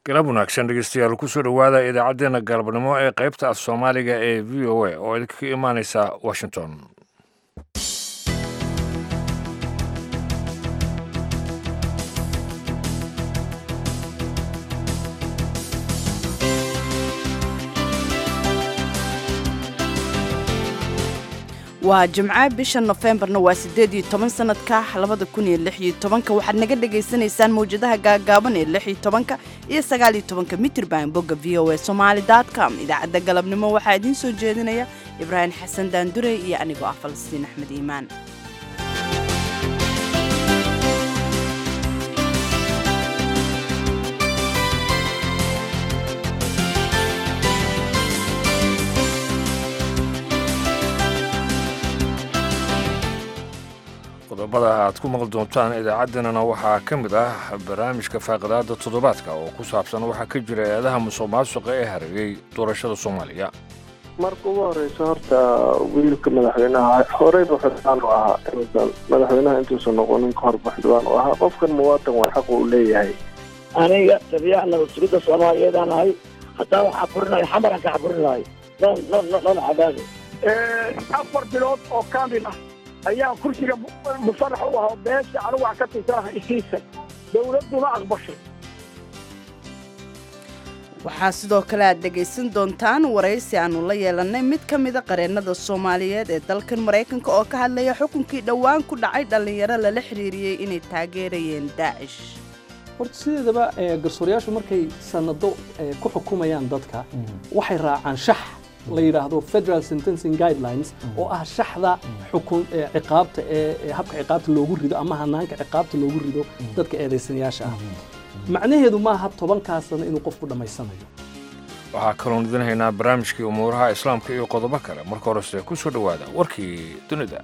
galab wanaagsan dhegeystayaal kusoo dhowaada idaacaddeenna galabnimo ee qaybta af soomaaliga ee v o a oo idinkaga imaaneysa washington waa jimco bisha nofembarna waa siddeed iyo toban sanadka labada kun iyo lix iyo tobanka waxaad naga dhagaysanaysaan mawjadaha gaagaaban ee lix iyo tobanka iyo sagaal iyo tobanka mitirban bogga v o a somaali dot com idaacadda galabnimo waxaa idiin soo jeedinaya ibraahim xasan daandure iyo anigoo ah falastiin axmed iimaan qodobada aad ku maqli doontaan idaacaddeenana waxaa ka mid ah barnaamijka faaqidaada toddobaadka oo ku saabsan waxaa ka jira eedaha musuq maasuqa ee hareeyey doorashada soomaaliya marka ugu horeysa horta wiilka madaxweynaha horeyba xildhibaan u ahaa inuusan madaxweynaha intuusan noqonin ka horba xildhibaan u ahaa qofkan muwaatan waa xaq uu leeyahay aniga tabiicna mas-uuliyadda soomaaliyeedaan ahay haddaan waxaa furinayo xamaran ka xaburinayo non non non cadaado afar bilood oo kaamil ah ayaa kursiga musarax u ahaa beesha anigu wax ka tirsanah isiisa dowladduna aqbashay waxaa sidoo kale aad dhegaysan doontaan waraysi aannu la yeelannay mid ka mida qareennada soomaaliyeed ee dalkan maraykanka oo ka hadlaya xukunkii dhowaan ku dhacay dhallinyaro lala xiriiriyey inay taageerayeen daacish horta sideedaba garsoorayaashu markay sanado ku xukumayaan dadka waxay raacaan shax la yidhaahdo federal sentencing guidelines oo ah shaxda xukun ciqaabta ee habka ciqaabta loogu rido ama hanaanka ciqaabta loogu rido dadka eedaysanayaasha ah macnaheedu maaha tobankaa sano inuu qofku dhammaysanayo waxaa kaloon idin haynaa barnaamijkii umuuraha islaamka iyo qodobo kale marka horese ku soo dhowaada warkii dunida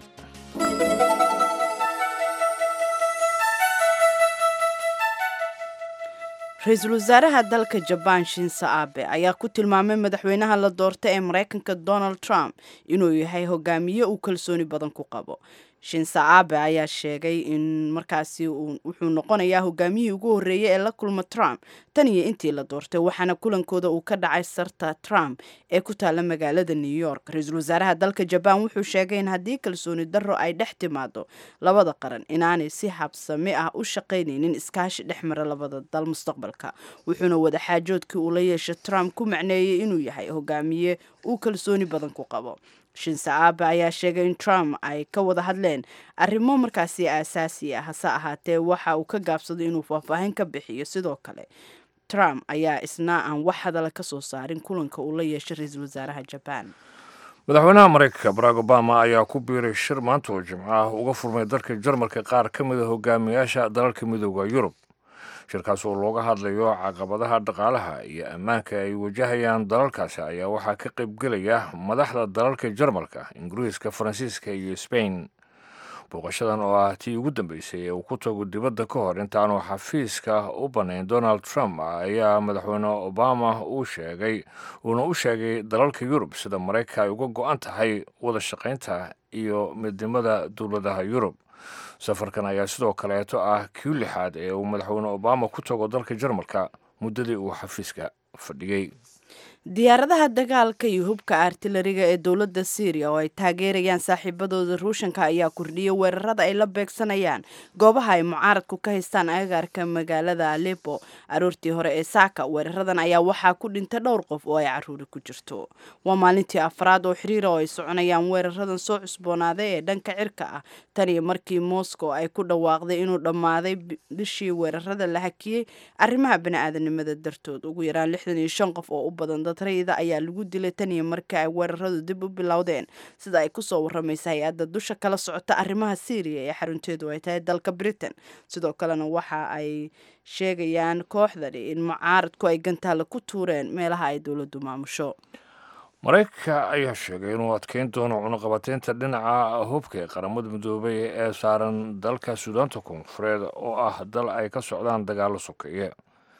ra-iisul wasaaraha dalka jabaan shinse abe ayaa ku tilmaamay madaxweynaha la doorta ee maraykanka donald trump inuu yahay hogaamiye uu kalsooni badan ku qabo shinse abe ayaa sheegay in markaasi wuxuu noqonayaa hogaamiyihii ugu horreeyey ee la kulma trump tan iyo intii la doortay waxaana kulankooda uu ka dhacay sarta trump ee ku taalla magaalada new york ra-iisul wasaaraha dalka jabaan wuxuu sheegay in haddii kalsooni darro ay dhex timaado labada qaran inaanay si habsami ah u shaqaynaynin iskaashi dhex mara labada dal mustaqbalka wuxuuna wadaxaajoodkii uu la yeeshay trump ku macneeyey inuu yahay hogaamiye uu kalsooni badan ku qabo shinse aabe ayaa sheegay in trump ay ka wada hadleen arrimo markaasi aasaasi ah hase ahaatee waxa uu ka gaabsaday inuu faahfaahin ka bixiyo sidoo kale trump ayaa isna aan wax hadala ka soo saarin kulanka uu la yeeshay ra-iisul wasaaraha jabaan madaxweynaha maraykanka barack obama ayaa ku biiray shir maanta oo jimco ah uga furmay dalka jarmalka qaar ka mida hogaamiyaasha dalalka midooda yurub shirkaas oo looga hadlayo caqabadaha dhaqaalaha iyo ammaanka ay wajahayaan dalalkaasi ayaa waxaa ka qaybgelaya madaxda dalalka jarmalka ingiriiska faransiiska iyo sbain booqashadan oo ah tii ugu dambeysay ee uu ku tago dibadda ka hor intaanu xafiiska u bannayn donald trump ayaa madaxweyne obama uu sheegay uuna u sheegay dalalka yurub sida maraykanka ay uga go-an tahay wada shaqaynta iyo midnimada dowladaha yurub safarkan ayaa sidoo kaleeto ah kii lixaad ee uu madaxweyne obama ku tago dalka jarmalka muddadii uu xafiiska fadhiyey diyaaradaha dagaalka iyo hubka artilariga ee dowladda syriya oo ay taageerayaan saaxiibadooda ruushanka ayaa kordhiyay weerarada ay la beegsanayaan goobaha ay mucaaradku ka haystaan agagaarka magaalada alepo aroortii hore ee saaka weeraradan ayaa waxaa ku dhintay dhowr qof oo ay caruuri ku jirto waa maalintii afraad oo xiriira oo ay soconayaan weeraradan soo cusboonaaday ee dhanka cirka ah tan iyo markii moscow ay ku dhawaaqday inuu dhammaaday bishii weerarada la hakiyey arrimaha bani-aadanimada dartood ugu yaraan lixdan iyo shan qof oo u badan rayda ayaa lagu dilay tan iyo markii ay weeraradu dib u bilowdeen sida ay kusoo waramaysa hay-adda dusha kala socota arrimaha syriya ee xarunteedu ay tahay dalka britain sidoo kalena waxa ay sheegayaan kooxdani in mucaaradku ay gantaalla ku tuureen meelaha ay dowladdu maamusho maraykanka ayaa sheegay inuu adkeyn doono cunuqabateynta dhinaca hubka ee qaramada midoobay ee saaran dalka suudaanta koonfureed oo ah dal ay ka socdaan dagaallo sokeeye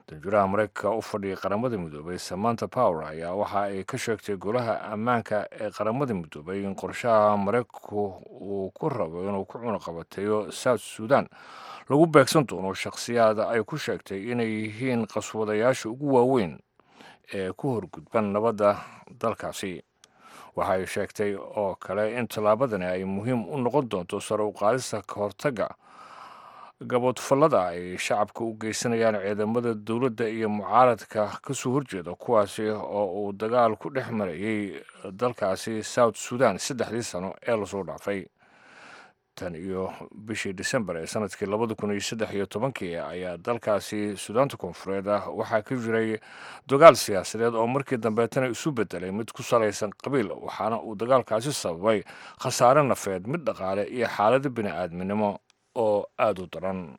danjuraha maraykanka u fadhiyay qaramada midoobay samanta power ayaa waxa ay ka sheegtay golaha ammaanka ee qaramada midoobay in qorshaha maraykanku uu ku rabo inuu ku cunaqabateeyo south sudan lagu beegsan doono shakhsiyaad ay ku sheegtay inay yihiin qaswadayaasha ugu waaweyn ee ku horgudban nabadda dalkaasi waxay sheegtay oo kale in tallaabadani ay muhiim u noqon doonto sare u qaadista ka hortagga gaboodfallada ay shacabka u geysanayaan ciidamada dowladda iyo mucaaradka ka soo horjeeda kuwaasi oo uu dagaal ku dhex marayay dalkaasi south sudan saddexdii sano ee lasoo dhaafay tan iyo bishii disembar ee sanadkii labada kun iyo saddex iyo tobankii ayaa dalkaasi sudaanta koonfureed ah waxaa ka jiray dagaal siyaasadeed oo markii dambeetana isu bedelay mid ku salaysan qabiil waxaana uu dagaalkaasi sababay khasaare nafeed mid dhaqaale iyo xaalado bini aadminimo oo aada u daran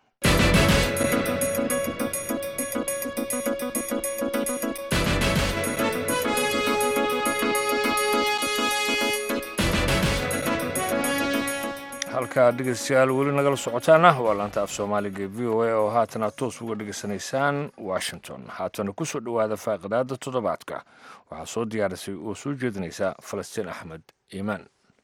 halkaa dhegeystayaal weli nagala socotaana waa laanta af soomaaliga v o a oo haatana toos uga dhegeysanaysaan washington haatana ku soo dhowaada faaqidaada toddobaadka waxaa soo diyaarisay oo soo jeedinaysa falastiin axmed iimaan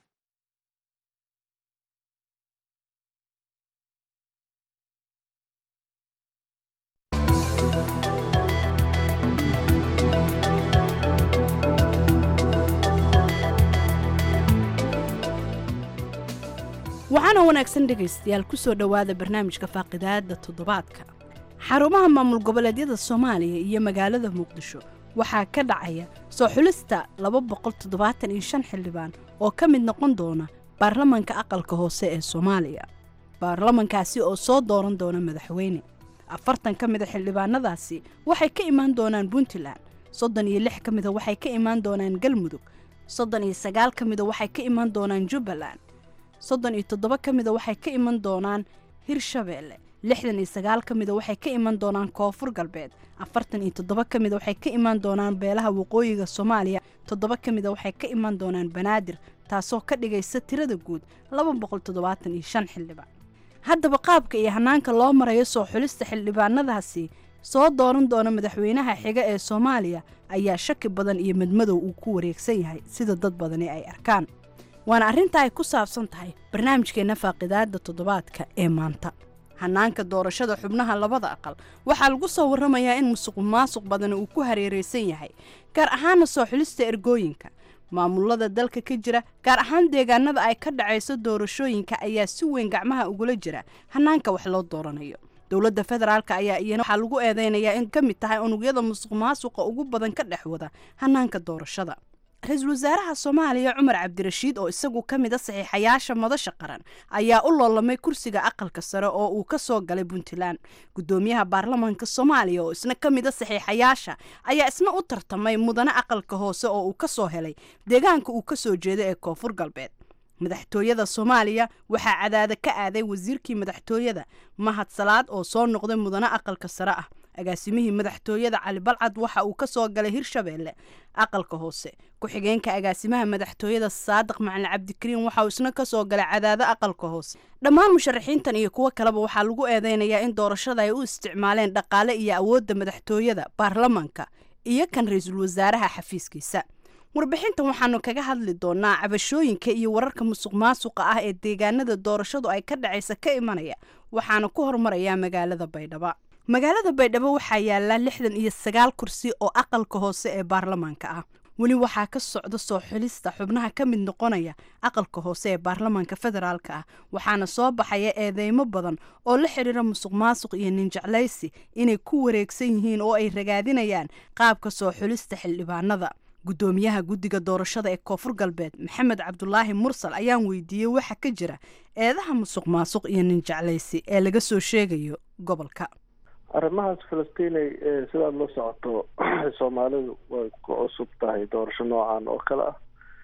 waxaana wanaagsan dhegaystayaal ku soo dhowaada barnaamijka faaqidaada toddobaadka xarumaha maamul goboleedyada soomaaliya iyo magaalada muqdisho waxaa ka dhacaya soo xulista laba boqol toddobaatan iyo shan xildhibaan oo ka mid noqon doona baarlamanka aqalka hoose ee soomaaliya baarlamankaasi oo soo dooran doona madaxweyne afartan ka mida xildhibaanadaasi waxay ka imaan doonaan puntland soddon iyo lix ka mida waxay ka imaan doonaan galmudug soddon iyo sagaal ka mida waxay ka imaan doonaan jubbaland soddon iyo toddoba ka mida waxay ka iman doonaan hirshabeelle lixdan iyo sagaal ka mida waxay ka iman doonaan koonfur galbeed afartan iyo toddoba ka mida waxay ka iman doonaan beelaha waqooyiga soomaaliya toddoba ka mida waxay ka iman doonaan banaadir taasoo ka dhigaysa tirada guud laba boqol toddobaatan iyo shan xildhibaan haddaba qaabka iyo hanaanka loo marayo soo xulista xildhibaanadaasi soo dooran doona madaxweynaha xiga ee soomaaliya ayaa shaki badan iyo madmadow uu ku wareegsan yahay sida dad badani ay arkaan waana arrinta ay ku saabsan tahay barnaamijkeenna faaqidaada toddobaadka ee maanta hanaanka doorashada xubnaha labada aqal waxaa lagu soo warramayaa in musuq maasuq badani uu ku hareeraysan yahay gaar ahaana soo xulista ergooyinka maamulada dalka ka jira gaar ahaan deegaanada ay ka dhacayso doorashooyinka ayaa si weyn gacmaha ugula jira hanaanka wax loo dooranayo dowladda federaalk ayaa iyana waxaa lagu eedeynayaa in ka mid tahay unugyada musuq maasuqa ugu badan ka dhex wada hanaanka doorashada ra-iisul wasaaraha soomaaliya cumar cabdirashiid oo isagu ka mid a saxiixayaasha madasha qaran ayaa u loolamay kursiga aqalka sare oo uu ka soo galay puntland guddoomiyaha baarlamanka soomaaliya oo isna ka mid a saxiixayaasha ayaa isna u tartamay mudane aqalka hoose oo uu ka soo helay deegaanka uu ka soo jeeda ee koonfur galbeed madaxtooyada soomaaliya waxaa cadaada ka aaday wasiirkii madaxtooyada mahad salaad oo soo noqday mudane aqalka sare ah agaasimihii madaxtooyada cali balcad waxa uu ka soo galay hirshabeelle aqalka hoose ku-xigeenka agaasimaha madaxtooyada saadiq macalin cabdikariin waxa uu isna ka soo galay cadaado aqalka hoose dhammaan musharaxiintan iyo kuwo kaleba waxaa lagu eedeynayaa in doorashada ay u isticmaaleen dhaqaale iyo awoodda madaxtooyada baarlamanka iyo kan ra-iisul wasaaraha xafiiskiisa warbixintan waxaanu kaga hadli doonaa cabashooyinka iyo wararka musuq maasuqa ah ee deegaanada doorashadu ay ka dhacaysa ka imanaya waxaana ku hormarayaa magaalada baydhabo magaalada baydhabo waxaa yaala lixdan iyo sagaal kursi oo aqalka hoose ee baarlamaanka ah weli waxaa ka socda soo xulista xubnaha ka mid noqonaya aqalka hoose ee baarlamaanka federaalka ah waxaana soo baxaya eedeymo badan oo la xidhiira musuq maasuq iyo ninjeclaysi inay ku wareegsan yihiin oo ay ragaadinayaan qaabka soo xulista xildhibaanada guddoomiyaha guddiga doorashada ee koonfur galbeed maxamed cabdulaahi mursal ayaan weydiiyey waxa ka jira eedaha musuq maasuq iyo ninjeclaysi ee laga soo sheegayo gobolka arrimahaas falastiinay sidaad la socoto soomaalidu way ku cusub tahay doorasho noocan oo kale ah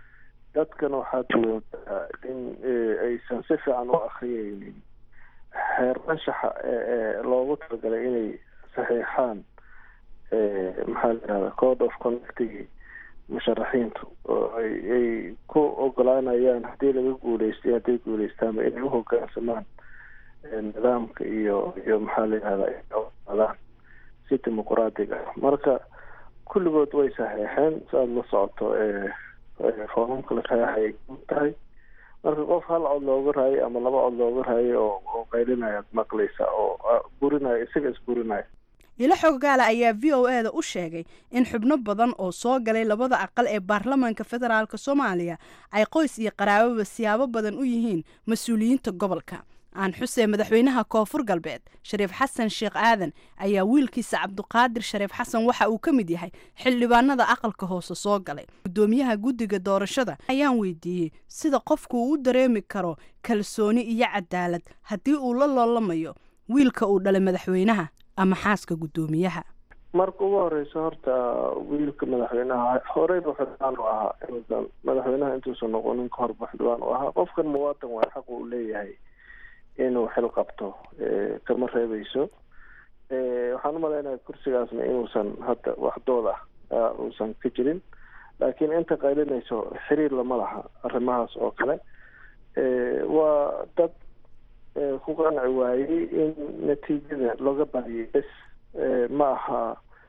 dadkana waxaad moodaa in aysan si fiican u akriyeynin xeer anshaxa ee loogu talagalay inay saxiixaan maxaa la yihahda code of conductigi musharaxiintu oo ay ku ogolaanayaan haddii laga guuleystay hadday guuleystaanba inay uhogaansamaan nidaamka iyo iyo maxaa la yihahda adaan si dimuqraadiga ah marka kulligood way saxeexeen si aada la socoto foomamka la saxeexay ku tahay marka qof hal cod looga raayay ama laba cod looga raayay oo oo qaylinaya ad maqlaysa oo burinaya isaga isburinaya ilo xoggaala ayaa v o e da u sheegay in xubno badan oo soo galay labada aqal ee baarlamaanka federaalk soomaaliya ay qoys iyo qaraababa siyaabo badan u yihiin mas-uuliyiinta gobolka aan xuseen madaxweynaha koonfur galbeed shariif xasan sheekh aadan ayaa wiilkiisa cabduqaadir shariif xasan waxa uu ka mid yahay xildhibaanada aqalka hoose soo galay guddoomiyaha guddiga doorashada ayaan weydiiyey sida qofku uu u dareemi karo kalsooni iyo cadaalad haddii uu la loolamayo wiilka uu dhalay madaxweynaha ama xaaska guddoomiyaha marka ugu horeysa horta wiilka madaxweynaha horeyba xildhibaan u ahaa inuusan madaxweynaha intuusan noqonin ka horba xildhibaan u ahaa qofkan muwaatan waa xaq uu leeyahay inuu xil qabto kama reebeyso waxaan umalaynaya kursigaasna inuusan hadda waxdood ah uusan ka jirin laakiin inta qaylinayso xiriir lama laha arrimahaas oo kale waa dad ku qanci waayey in natiijada looga badiyay bes ma aha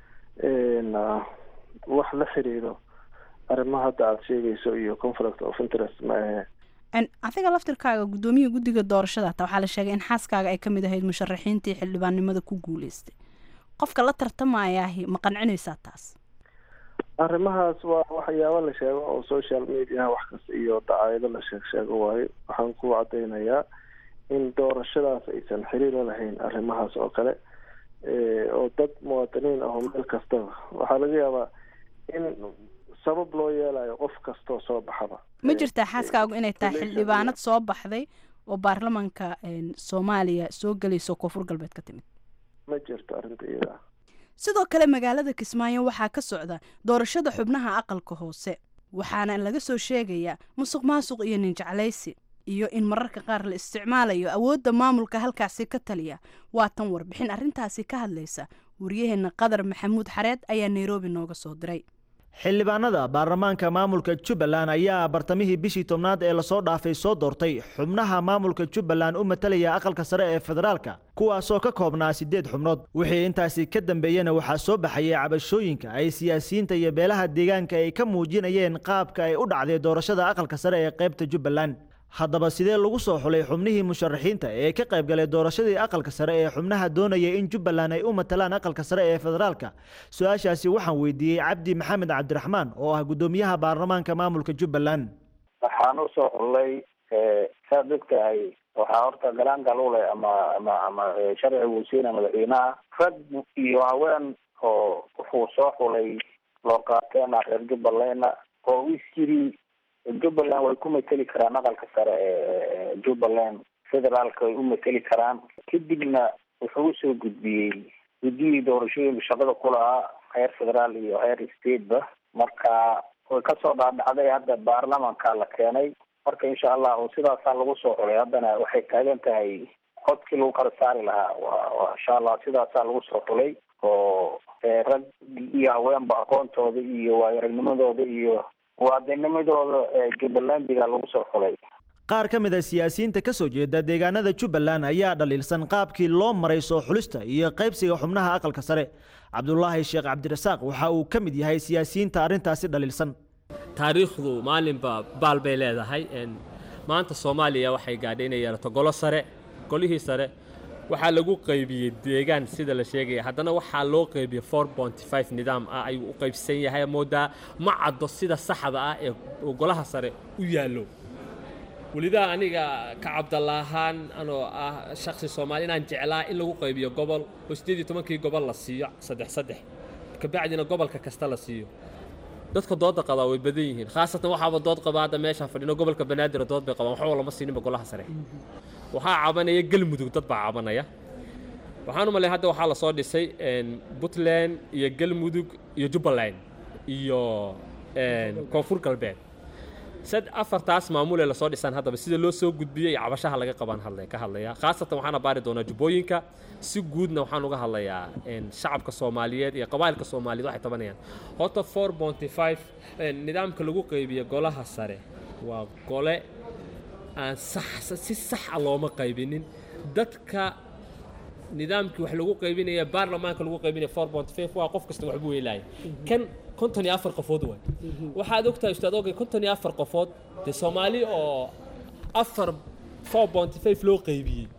wax la xiriiro arrimaha hadda aada sheegayso iyo conflict of interest ma ahe adiga laftirkaaga guddoomiyaha guddiga doorashada hataa waxaa la sheegay in xaaskaaga ay ka mid ahayd musharaxiintii xildhibaannimada ku guuleystay qofka la tartamayaahi ma qancinaysaa taas arrimahaas waa waxyaabo la sheego oo social mediaha wax kasta iyo dacaayado la sheeg sheego waayo waxaan ku cadeynayaa in doorashadaas aysan xiriiro lahayn arrimahaas oo kale oo dad muwaadiniin ah oo meel kastaba waxaa laga yaabaa in sabab loo yeelayo qof kastoo soo baxaba ma jirtaa xaaskaagu inay tahay xildhibaanad soo baxday oo baarlamaanka soomaaliya soo gelayso koonfur galbeed ka timid ma jirto arrinta iyada sidoo kale magaalada kismaayo waxaa ka socda doorashada xubnaha aqalka hoose waxaana laga soo sheegayaa musuq maasuq iyo ninjeclaysi iyo in mararka qaar la isticmaalayo awoodda maamulka halkaasi ka taliya waa tan warbixin arrintaasi ka hadlaysa waryaheena qadar maxamuud xareed ayaa nairobi nooga soo diray xildhibaanada baarlamaanka maamulka jubbaland ayaa bartamihii bishii tobnaad ee lasoo dhaafay soo doortay xubnaha maamulka jubbaland u matalaya aqalka sare ee federaalka kuwaasoo ka koobnaa siddeed xubnood wixii intaasi ka dambeeyena waxaa soo baxayay cabashooyinka ay siyaasiyiinta iyo beelaha deegaanka ay ka muujinayeen qaabka ay u dhacday doorashada aqalka sare ee qaybta jubbaland haddaba sidee lagu soo xulay xubnihii musharaxiinta ee ka qayb galay doorashadii aqalka sare ee xubnaha doonaya in jubbaland ay u matalaan aqalka sare ee federaalka su-aashaasi waxaan weydiiyey cabdi maxamed cabdiraxmaan oo ah guddoomiyaha baarlamaanka maamulka jubbaland waxaan usoo xullay saa dadka ay waxaa horta galaangal u leh ama ama ama sharci wasiina madaxweynaha rag iyo haween oo wuxuu soo xulay loo qaateena reer jubbalandna oo is yiri jubbaland way ku mateli karaan aqalka sare ee jubbaland federaalka way u mateli karaan kadibna wuxuu usoo gudbiyey guddiyii doorashooyinka shaqada ku lahaa heer federaal iyo heer stateba marka way kasoo dhaadhacday hadda baarlamanka la keenay marka insha allah sidaasaa lagu soo xulay haddana waxay taagan tahay codkii lagu kala saari lahaa wa insha allah sidaasaa lagu soo xulay oo rag iyo haweenba aqoontooda iyo waayaragnimadooda iyo muwaadinimadooda jubbalandiga lagu soo xulay qaar ka mid a siyaasiyiinta ka soo jeeda deegaanada jubbaland ayaa dhaliilsan qaabkii loo maray soo xulista iyo qaybsiga xubnaha aqalka sare cabdulaahi sheekh cabdirasaaq waxa uu ka mid yahay siyaasiyiinta arrintaasi dhaliilsan taariikhdu maalinba baal bay leedahay maanta soomaaliya waxay gaadhay inay yeelato golo sare golihii sare waxaa lagu qaybiyey deegaan sida la sheegaya haddana waxaa loo qaybiyey four bonty five nidaam ah ayuu u qaybsan yahay moodaa ma caddo sida saxda ah ee golaha sare u yaallo welidaa aniga ka cabdallaahaan anoo ah shaksi soomaali inaan jeclaa in lagu qaybiyo gobol oo siddeed iyo tobankii gobol la siiyo saddex saddex kabacdina gobolka kasta la siiyo dadka dooda qabaa way badan yihiin khaasatan waxaaba dood qabaa hadda meeshaan fadhino gobolka banaadir dood bay qabaan waxba lama siininba golaha sare waxaa cabanaya galmudug dad baa cabanaya waxaan u malay hadda waxaa lasoo dhisay puntland iyo galmudug iyo jubbaland iyo koonfur galbeed sad afartaas maamulee lasoo dhisaan haddaba sida loo soo gudbiyey iyo cabashaha laga qabaan hadla ka hadlaya khaasatan waxaana baari doonaa jubbooyinka si guudna waxaan uga hadlayaa shacabka soomaaliyeed iyo qabaa'ilka soomaaliyeed waxay tabanayaan horta four bonty five nidaamka lagu qaybiya golaha sare waa gole aan sax si saxa looma qaybinin dadka nidaamkii wax lagu qaybinaya baarlamaanka lagu qaybinaya four point five waa qof kasta waxbuu helaaya kan konton iyo afar qofood waay waxaad ogtahay ustaad ogay konton iyo afar qofood dee soomaali oo afar four point five loo qaybiyey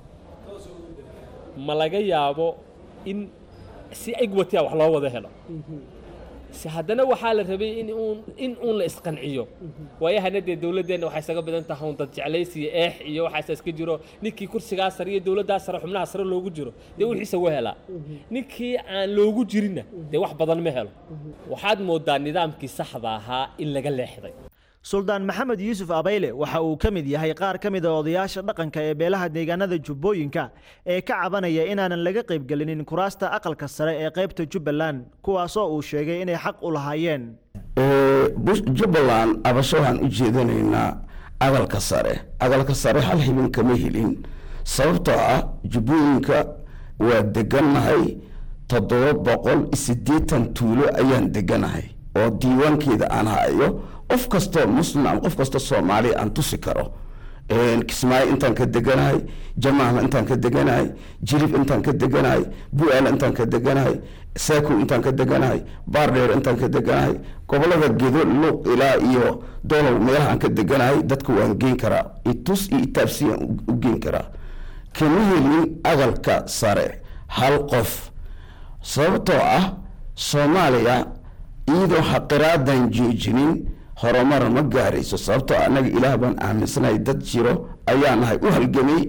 ma laga yaabo in si egwati a wax loo wada helo si haddana waxaa la rabay in uun in uun la isqanciyo waayahana dee dowladdeenna waxay isaga badan tahay un dad jeclays iyo eex iyo waxaasa iska jiro ninkii kursigaa sare iyo dowladdaa sare xubnaha sare loogu jiro dee wixiisa waa helaa ninkii aan loogu jirinna dee wax badan ma helo waxaad moodaa nidaamkii saxda ahaa in laga leexday suldaan maxamed yuusuf abayle waxa uu ka mid yahay qaar ka mid a odayaasha dhaqanka ee beelaha deegaanada jubbooyinka ee ka cabanaya inaanan laga qaybgelinin kuraasta aqalka sare ee qaybta jubbaland kuwaasoo uu sheegay inay xaq u lahaayeen jubbaland abasho waxaan u jeedanaynaa aqalka sare aqalka sare hal xibin kama helin sababtoo ah jubbooyinka waa degannahay toddoba boqol siddeetan tuulo ayaan deganahay oo diiwaankeeda aan hayo qof kastoo muslim ama qof kastoo soomaaliya aan tusi karo kismaayo intaan ka deganahay jamaama intaan ka deganahay jilib intaan ka deganahay bu-aala intaan ka deganahay saakow intaan ka deganahay baardheer intaan ka deganahay gobolada gedo luuq ilaa iyo dolow meelaha aan ka deganahay dadka waan geyn karaa itus iyo itaabsiyaan u geyn karaa kama helin aqalka sare hal qof sababtoo ah soomaaliya iyadoo xaqiraadan joojinin horumar ma gaarayso sababtoo annaga ilaah baan aaminsanahay dad jiro ayaa nahay u halgamay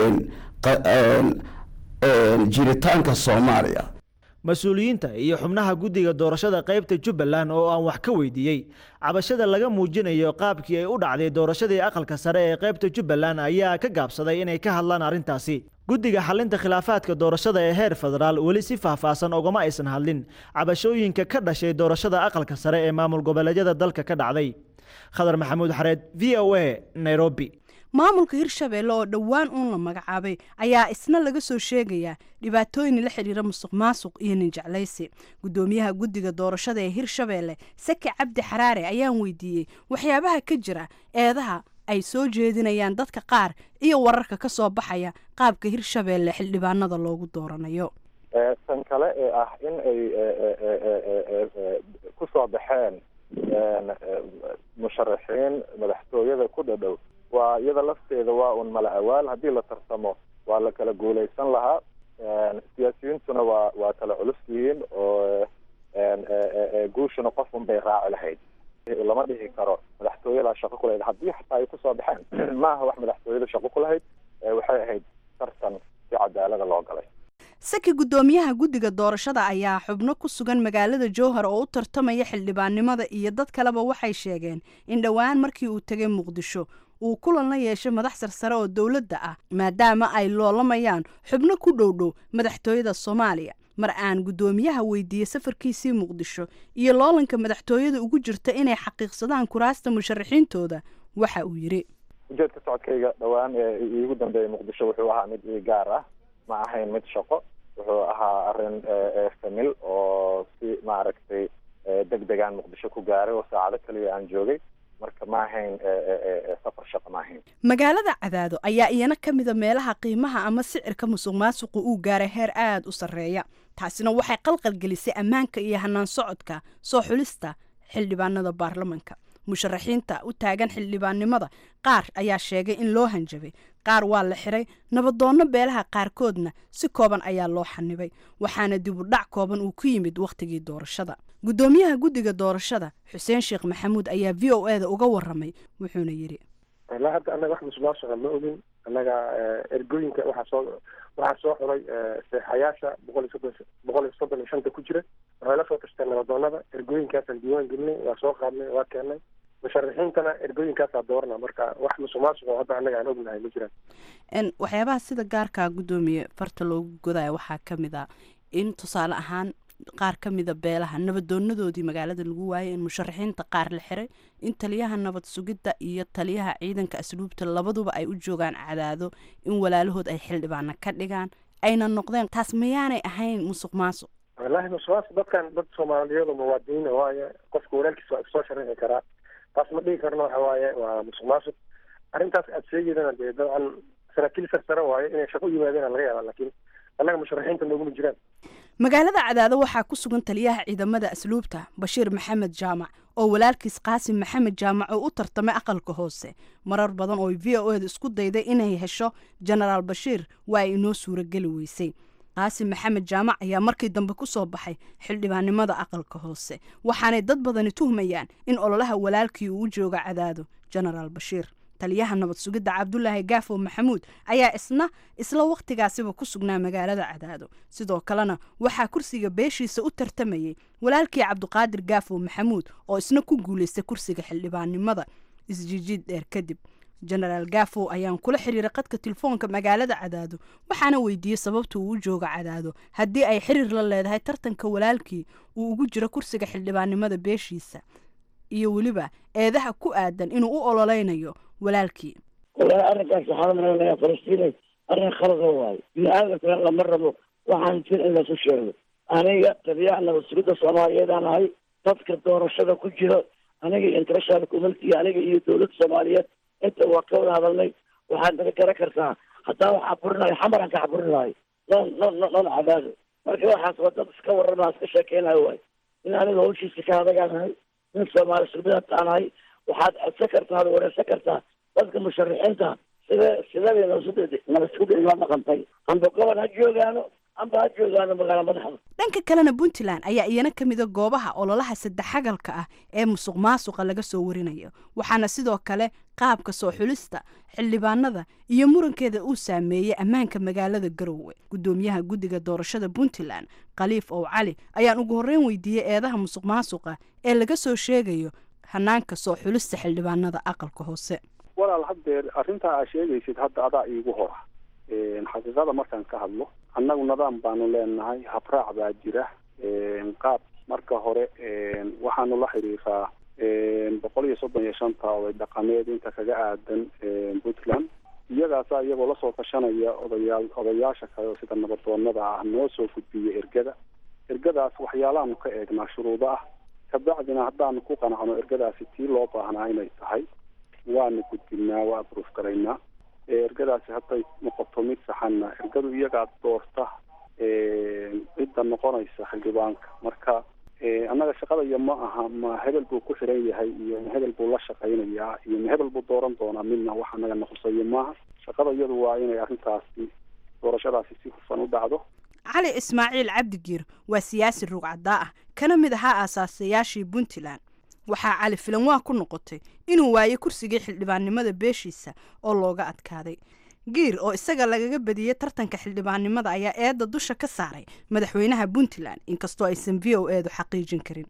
jiritaanka soomaaliya mas-uuliyiinta iyo xubnaha guddiga doorashada qaybta jubbaland oo aan wax ka weydiiyey cabashada laga muujinayo qaabkii ay u dhacday doorashadii aqalka sare ee qaybta jubbaland ayaa ka gaabsaday inay ka hadlaan arrintaasi guddiga xalinta khilaafaadka doorashada ee heer federaal weli si faahfaahsan ogama aysan hadlin cabashooyinka ka dhashay doorashada aqalka sare ee maamul goboleedyada dalka ka dhacday khadar maxamuud xareed v o a nairobi maamulka hirshabeelle oo dhowaan uun la magacaabay ayaa isna laga soo sheegayaa dhibaatooyin la xidhiira musuq maasuq iyo nin jeclaysi guddoomiyaha guddiga doorashada ee hirshabeelle sake cabdi xaraare ayaan weydiiyey waxyaabaha ka jira eedaha ay soo jeedinayaan dadka qaar iyo wararka ka soo baxaya qaabka hirshabeelle xildhibaanada loogu dooranayo tan kale ee ah in ay ku soo baxeen musharaxiin madaxtooyada ku dhadhow waa iyada lafteeda waa un mala awaal haddii la tartamo waa la kala guulaysan lahaa siyaasiyiintuna waa waa kala culus yihiin oo guushuna qof un bay raaci lahayd lama dhihi karo madaxtooyadaa shaqo ku lahayd haddii xataa ay kusoo baxeen ma aha wax madaxtooyada shaqo ku lahayd waxay ahayd tartan si cadaalada loo galay saki guddoomiyaha guddiga doorashada ayaa xubno ku sugan magaalada jowhar oo u tartamaya xildhibaannimada iyo dad kaleba waxay sheegeen in dhowaan markii uu tegay muqdisho uu kulan la yeeshay madax sarsare oo dowladda ah maadaama ay loolamayaan xubno ku dhowdhow madaxtooyada soomaaliya mar aan guddoomiyaha weydiiyey safarkiisii muqdisho iyo loolanka madaxtooyada ugu jirta inay xaqiiqsadaan kuraasta musharaxiintooda waxa uu yidhi ujeedka socodkayga dhowaan ee iigu dambeeyay muqdisho wuxuu ahaa mid ii gaar ah ma ahayn mid shaqo wuxuu ahaa arrin famil oo si maaragtay deg degaan muqdisho ku gaaray oo saacado kaliya aan joogay marka ma ahayn safar shaqo ma ahayn magaalada cadaado ayaa iyana ka mida meelaha qiimaha ama sicirka musuq maasuqu uu gaaray heer aada u sarreeya taasina waxay qalqalgelisay ammaanka iyo hanaan socodka soo xulista xildhibaanada baarlamanka musharaxiinta u taagan xildhibaannimada qaar ayaa sheegay in loo hanjabay qaar waa la xiray nabadoonno beelaha qaarkoodna si kooban ayaa loo xanibay waxaana dib u dhac kooban uu ku yimid wakhtigii doorashada guddoomiyaha guddiga doorashada xuseen sheekh maxamuud ayaa v o e da uga waramay wuxuuna yidhi ilaa hadda annaga wax musuqmaasuqa ma ogin annaga ergooyinka waxaa soo waxaa soo xuray seexayaasha boqol iyo soddon boqol iyo soddon iyo shanta ku jira waxay la soo tashteen nabadoonada ergooyinkaasaan diiwaan gelinay waa soo qaadnay waa keenay musharaxiintana ergooyinkaasaa doorana marka wax musuqmaasuq oo hadda annaga aan ognahay ma jiraan waxyaabaha sida gaarka guddoomiye farta loogu godaya waxaa ka mid a in tusaale ahaan qaar ka mida beelaha nabadoonadoodii magaalada lagu waayay in musharaxiinta qaar la xiray in taliyaha nabad sugidda iyo taliyaha ciidanka asluubta labaduba ay u joogaan cadaado in walaalahood ay xildhibaana ka dhigaan ayna noqdeen taas mayaanay ahayn musuq maasuq wallaahi musuqmaasuq dadkan dad soomaaliyeed oo muwaadiniina waaye qofka walaalkiisa waa isoo sharixi karaa taas ma dhigi karno waxa waaye waa musuq maasuq arrintaas aad sheegeydana dee dabcan saraakiil sarsare waaye inay shaqo u yimaadeen laga yaaba laakiin annaga musharaxiinta nooguma jiraan magaalada cadaado waxaa ku sugan taliyaha ciidamada asluubta bashiir maxamed jaamac oo walaalkiis qaasim maxamed jaamac oo u tartamay aqalka hoose marar badan oo v o eda isku dayday inay hesho jenaraal bashiir waa ay inoo suurageli weysay qaasim maxamed jaamac ayaa markii dambe ku soo baxay xildhibaannimada aqalka hoose waxaanay dad badani tuhmayaan in ololaha walaalkii uu u jooga cadaado jenaraal bashiir taliyaha nabad sugidda cabdulaahi gaafo maxamuud ayaa isna isla wakhtigaasiba ku sugnaa magaalada cadaado sidoo kalena waxaa kursiga beeshiisa u tartamayey walaalkii cabdiqaadir gaafo maxamuud oo isna ku guulaystay kursiga xildhibaannimada isjijiid dheer kadib jenaraal gaafo ayaan kula xiriiray qadka telefoonka magaalada cadaado waxaana weydiiyey sababta uu u jooga cadaado haddii ay xiriir la leedahay tartanka walaalkii uu ugu jiro kursiga xildhibaannimada beeshiisa iyo weliba eedaha ku aadan inuu u ololeynayo walaalkii walahi arrinkaas waxaa malaynayaa falastiinay arrin khalada waayo bini aadamkana lama rabo waxaan jir in lasu sheego aniga tabiyaha nabad sugidda soomaaliyeedaan ahay dadka doorashada ku jira aniga iyo international community aniga iyo dowladda soomaaliyeed inta waa ka wada hadalnay waxaad naga garan kartaa haddaa waxaa burinayo xamaran ka xaburinayo non non non cadaado marka waxaas waa dad iska warrama iska sheekeynayo waayo in aniga hawshiisa ka hadagaanahay nin soomaali sugidataanahay waxaad codsan kartaa ad wareysan kartaa dadka musharaxiinta sida sidabay nabadsuda igala dhaqantay amba gobol ha joogaano amba ha joogaano magaala madaxda dhanka kalena puntland ayaa iyana ka mida goobaha ololaha saddexagalka ah ee musuq maasuqa laga soo warinayo waxaana sidoo kale qaabka soo xulista xildhibaanada iyo murankeeda uu saameeyey ammaanka magaalada garowe gudoomiyaha guddiga doorashada puntland khaliif ow cali ayaan ugu horreyn weydiiyey eedaha musuq maasuqa ee laga soo sheegayo hanaanka soo xulista xildhibaanada aqalka hoose walaal haddeer arrintaa aa sheegaysid hadda adaa iigu hora xaqiiqada markaan ka hadlo annagu nidaam baanu leenahay habraac baa jira qaab marka hore waxaanu la xiriiraa boqol iyo soddon iyo shanta oday dhaqameed inta kaga aadan puntland iyagaasa iyagoo lasoo tashanaya odayaal odayaasha kale oo sida nabadoonada ah noo soo gudbiya ergada ergadaas waxyaalahaanu ka eegnaa shuruudo ah kabacdina haddaanu ku qanacno ergadaasi tii loo baahnaa inay tahay waanu gudbinaa waa abruuf garaynaa ergadaasi hadday noqoto mid saxanna ergadu iyagaa doorta cidda noqonaysa xildhibaanka marka annaga shaqadaya ma aha ma hebel buu ku xiran yahay iyo ma hebel buu la shaqaynayaa iyo ma hebel buu dooran doonaa midna wax annaga naqusayo maaha shaqada iyadu waa inay arrintaasi doorashadaasi si hufan u dhacdo cali ismaaciil cabdigiir waa siyaasi rugcadaa ah kana mid ahaa aasaasayaashii puntland waxaa cali filan waa ku noqotay inuu waayo kursigii xildhibaannimada beeshiisa oo looga adkaaday giir oo isaga lagaga badiyey tartanka xildhibaannimada ayaa eedda dusha ka saaray madaxweynaha puntland inkastoo aysan v o eedu xaqiijin karin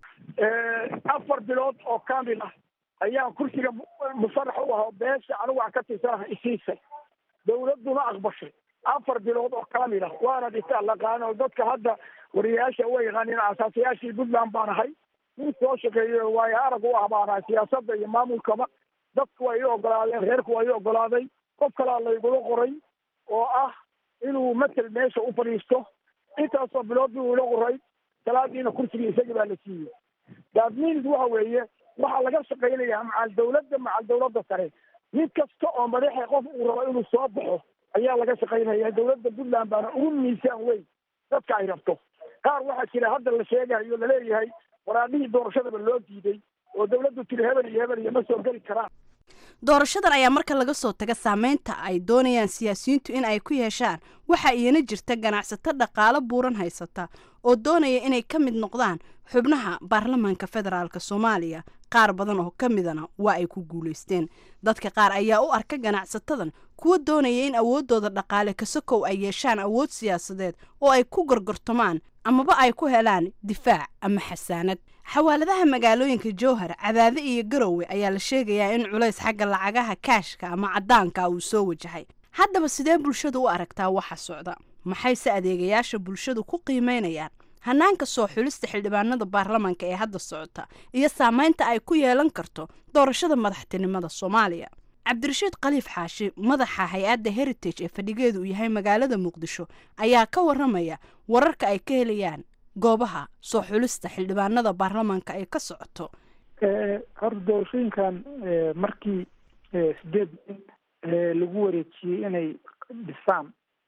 afar bilood oo kamil ah ayaan kursiga musarax u ahaa beesha anigu aan ka tirsanaha isiisay dawladduna aqbashay afar bilood oo kamil ah waana dhita laqaano dadka hadda wariyayaasha way yaqaaniin asaasayaashii puntland baan ahay nin soo shaqeeyo waayo arag u ah baan ahay siyaasadda iyo maamulkaba dadku waa ii ogolaadeen reerku waa ii ogolaaday qof kalaa laygula qoray oo ah inuu matel meesha u fadhiisto intaasoo bilood buu ila qoray salaadiina kursigii isagii baa la siiyey daadmiinis waxa weeye waxaa laga shaqaynayaa macal dawladda macal dawladda sare mid kasta oo madaxa qof uu rabo inuu soo baxo ayaa laga shaqaynaya dawladda puntland baana ugu miisaan weyn dadka ay rabto qaar waxaa jira hadda la sheegayo laleeyahay waraadhihii doorashadaba loo diiday oo dawladdu tiri hebel iyo hebel iyo ma soo geli karaan doorashadan ayaa marka laga soo taga saameynta ay doonayaan siyaasiyiintu in ay ku yeeshaan waxaa iyana jirta ganacsato dhaqaalo buuran haysata oo doonaya inay ka mid noqdaan xubnaha baarlamaanka federaalk soomaaliya qaar badan oo ka midana waa ay ku guulaysteen dadka qaar ayaa u arka ganacsatadan kuwa doonaya in awooddooda dhaqaale kasakow ay yeeshaan awood siyaasadeed oo ay ku gorgortamaan amaba ay ku helaan difaac ama xasaanad xawaaladaha magaalooyinka jowhar cadaade iyo garowe ayaa la sheegayaa in culays xagga lacagaha kaashka ama caddaanka uu soo wajahay haddaba sidee bulshadu u aragtaa waxa socda maxayse adeegayaasha bulshadu ku qiimeynayaan hanaanka soo xulista xildhibaanada baarlamaanka ee hadda socota iyo saameynta ay ku yeelan karto doorashada madaxtinimada soomaaliya cabdirashiid khaliif xaashi madaxa hay-adda heritage ee fadhigeedu uu yahay magaalada muqdisho ayaa ka waramaya wararka ay ka helayaan goobaha soo xulista xildhibaanada baarlamaanka ay ka socoto horta doorashooyinkan markii sideed nin lagu wareejiyey inay dhisaan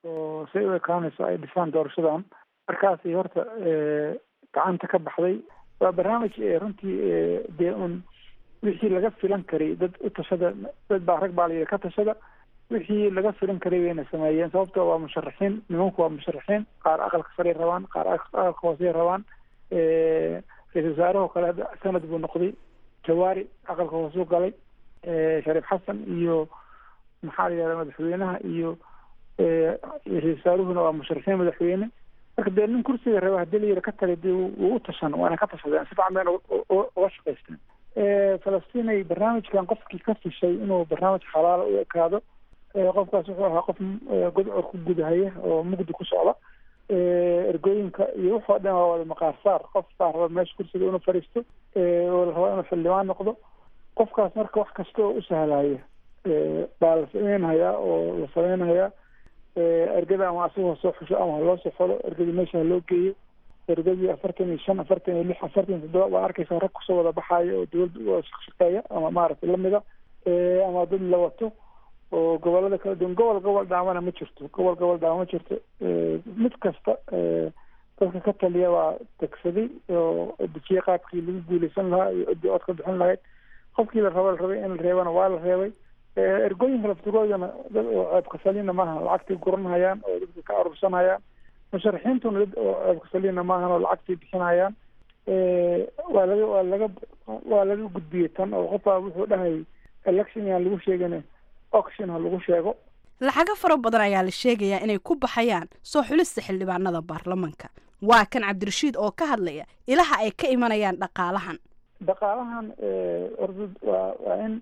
oo say u ekaanayso ay dhisaan doorashadan markaasi horta gacanta ka baxday waa barnaamij runtii dee un wixii laga filan karay dad u tashada dad baa rag baa la yidhi ka tashada wixii laga filan karay bayna sameeyeen sababto waa musharaxiin nimanku waa musharaxiin qaar aqalka sarey rabaan qaar aqalka hoosey rabaan ra-isul wasaarahoo kale hadda sanad buu noqday jawaari aqalka hoosuu galay shariif xasan iyo maxaa la yihahda madaxweynaha iyo ra-isul wasaaruhuna waa musharaxiin madaxweyne marka dee nin kursiga raba hadii la yidhi ka tagay dee wuu u tashan waana ka tashadeen si fican bayna uga shaqaysteen falastinay barnaamijkan qofkii ka fishay inuu barnaamij xalaala u ekaado qofkaas wuxuu ahaa qof godcor ku gudahaya oo mugdi ku socda ergooyinka iyo wuxoo dhan waa wada maqaar saar qof baa raba meesha kursiga inuu fadhiisto oo la rabo inuu xildhibaan noqdo qofkaas marka wax kasta oo u sahlaya baa la sameynhayaa oo la sameynhayaa ergada ama asagoo soo xusho ama haloo soo xolo ergadii meesha haloo geeyo ergadii afartan iyo shan afartan iyo lix afartan iyo toddoba waa arkaysaa rag kusoo wada baxaaya oo dawladda u shaqshaqeeya ama maaragtay lamida ama dad la wato oo gobolada kala duwan gobol gobol dhaamana ma jirto gobol gobol dhaama ma jirto mid kasta dadka ka taliya waa degsaday oo dejiye qaabkii lagu guuleysan lahaa iyo ciddii ood ka bixin lahayd qofkii la rabo la rabay in la reebana waa la reebay ergooyinka laftigoodana dad oo ceebka salina maaha lacagtii guranhayaan oo dadka ka arursanayaan musharaxiintuna dad oo ceebka salina maahan oo lacagtii bixinayaan waa laga waa laga waa laga gudbiyey tan oo qofbaa wuxuu dhahay election yaan lagu sheegin auction ha lagu sheego lacago fara badan ayaa la sheegayaa inay ku baxayaan soo xulista xildhibaanada baarlamanka waa kan cabdirashiid oo ka hadlaya ilaha ay ka imanayaan dhaqaalahan dhaqaalahan orda waa waa in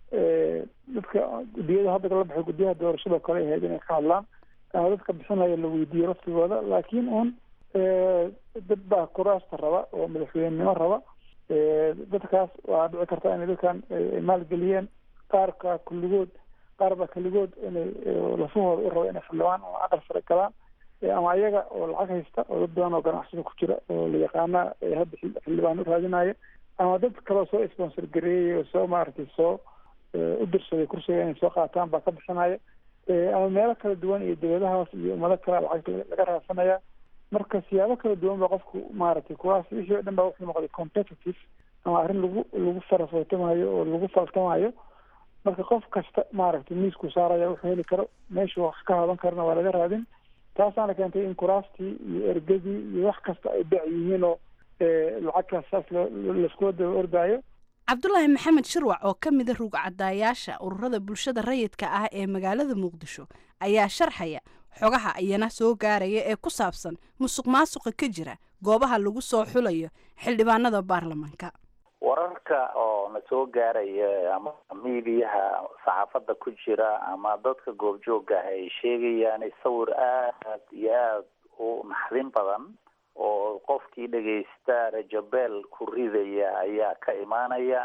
dadka guddiyada hadda la baxay guddiyaha doorashada kale ahayd inay ka hadlaan ama dadka bixinaya la weydiiyo laftigooda laakiin un dad baa kuraasta raba oo madaxweynenimo raba dadkaas waa dhici karta inay dadkan maalgeliyeen qaarka kulligood qaar baa keligood inay lafahooda u raba inay xildhibaan ama aqal sare galaan ama ayaga oo lacag haysta oo dad badan oo ganacsada ku jira oo la yaqaana hadda xildhibaan u raadinaya ama dad kaloo soo sponsor gareeyay oo soo maaragtay soo u dirsaday kursiga inay soo qaataan baa ka bixinaya ama meelo kala duwan iyo dawladahaas iyo ummado kale lacag laga raadsanaya marka siyaabo kala duwan ba qofku maaragtay kuwaas wixii o dhan ba wuxuu noqday competitive ama arrin lagu lagu farafootamayo oo lagu faltamayo marka qof kasta maaragtay miisku saaraya wuxuu heli karo meeshuu wax ka hadan karana waa laga raadin taasaana keentay in kuraastii iyo ergadii iyo wax kasta ay bec yihiin oo lacagkaas saas laiskula daba ordaayo cabdulaahi maxamed shirwac oo ka mida rugcadaayaasha ururada bulshada rayidka ah ee magaalada muqdisho ayaa sharxaya xogaha iyana soo gaaraya ee ku saabsan musuq maasuqa ka jira goobaha lagu soo xulayo xildhibaanada baarlamanka wararka oo na soo gaaraya ama miidiyaha saxaafadda ku jira ama dadka goobjooga ah ay sheegayaan sawir aad iyo aad u naxdin badan oo qofkii dhegaysta rajabeel ku ridaya ayaa ka imaanaya